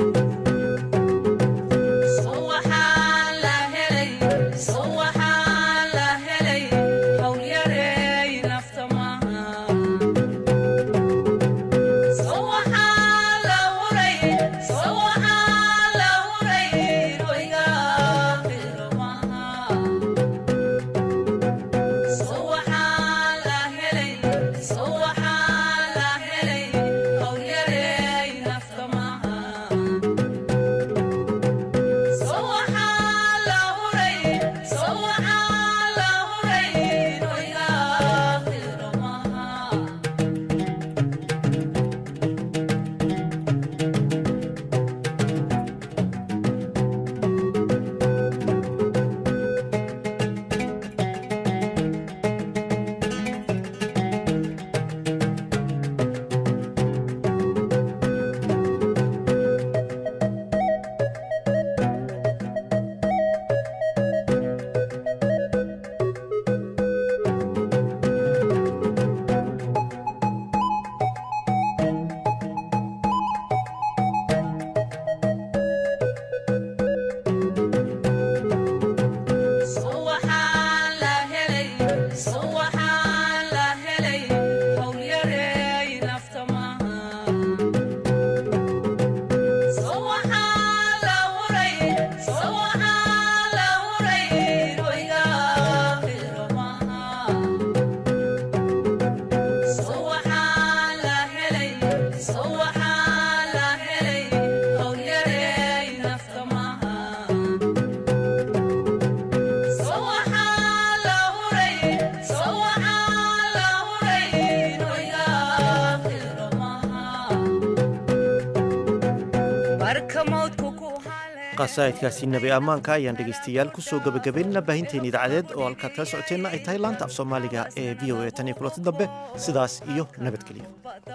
qasaa'idkaasi nabi ammaanka ayaan dhegaystayaal kusoo gebagabaynana baahinteena idaacadeed oo halkaad kala socoteenna ay tahay laanta af soomaaliga ee v o a tan iyo kulanti dambe sidaas iyo nabadgelyo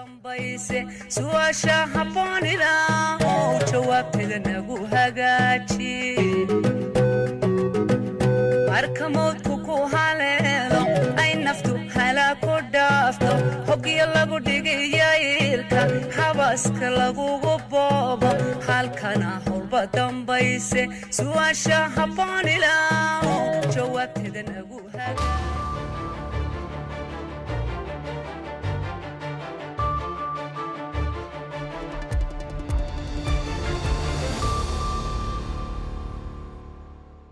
su'aasha habboonida oo jawaabteeda nagu hagaaji marka mawdku ku haleelo ay naftu halaa ku dhaafto hogyo lagu dhigayailka habaska lagugu boo hooba halkana howlba dambayse su'aasha habboon ilaaho jawaabteeda nagu haga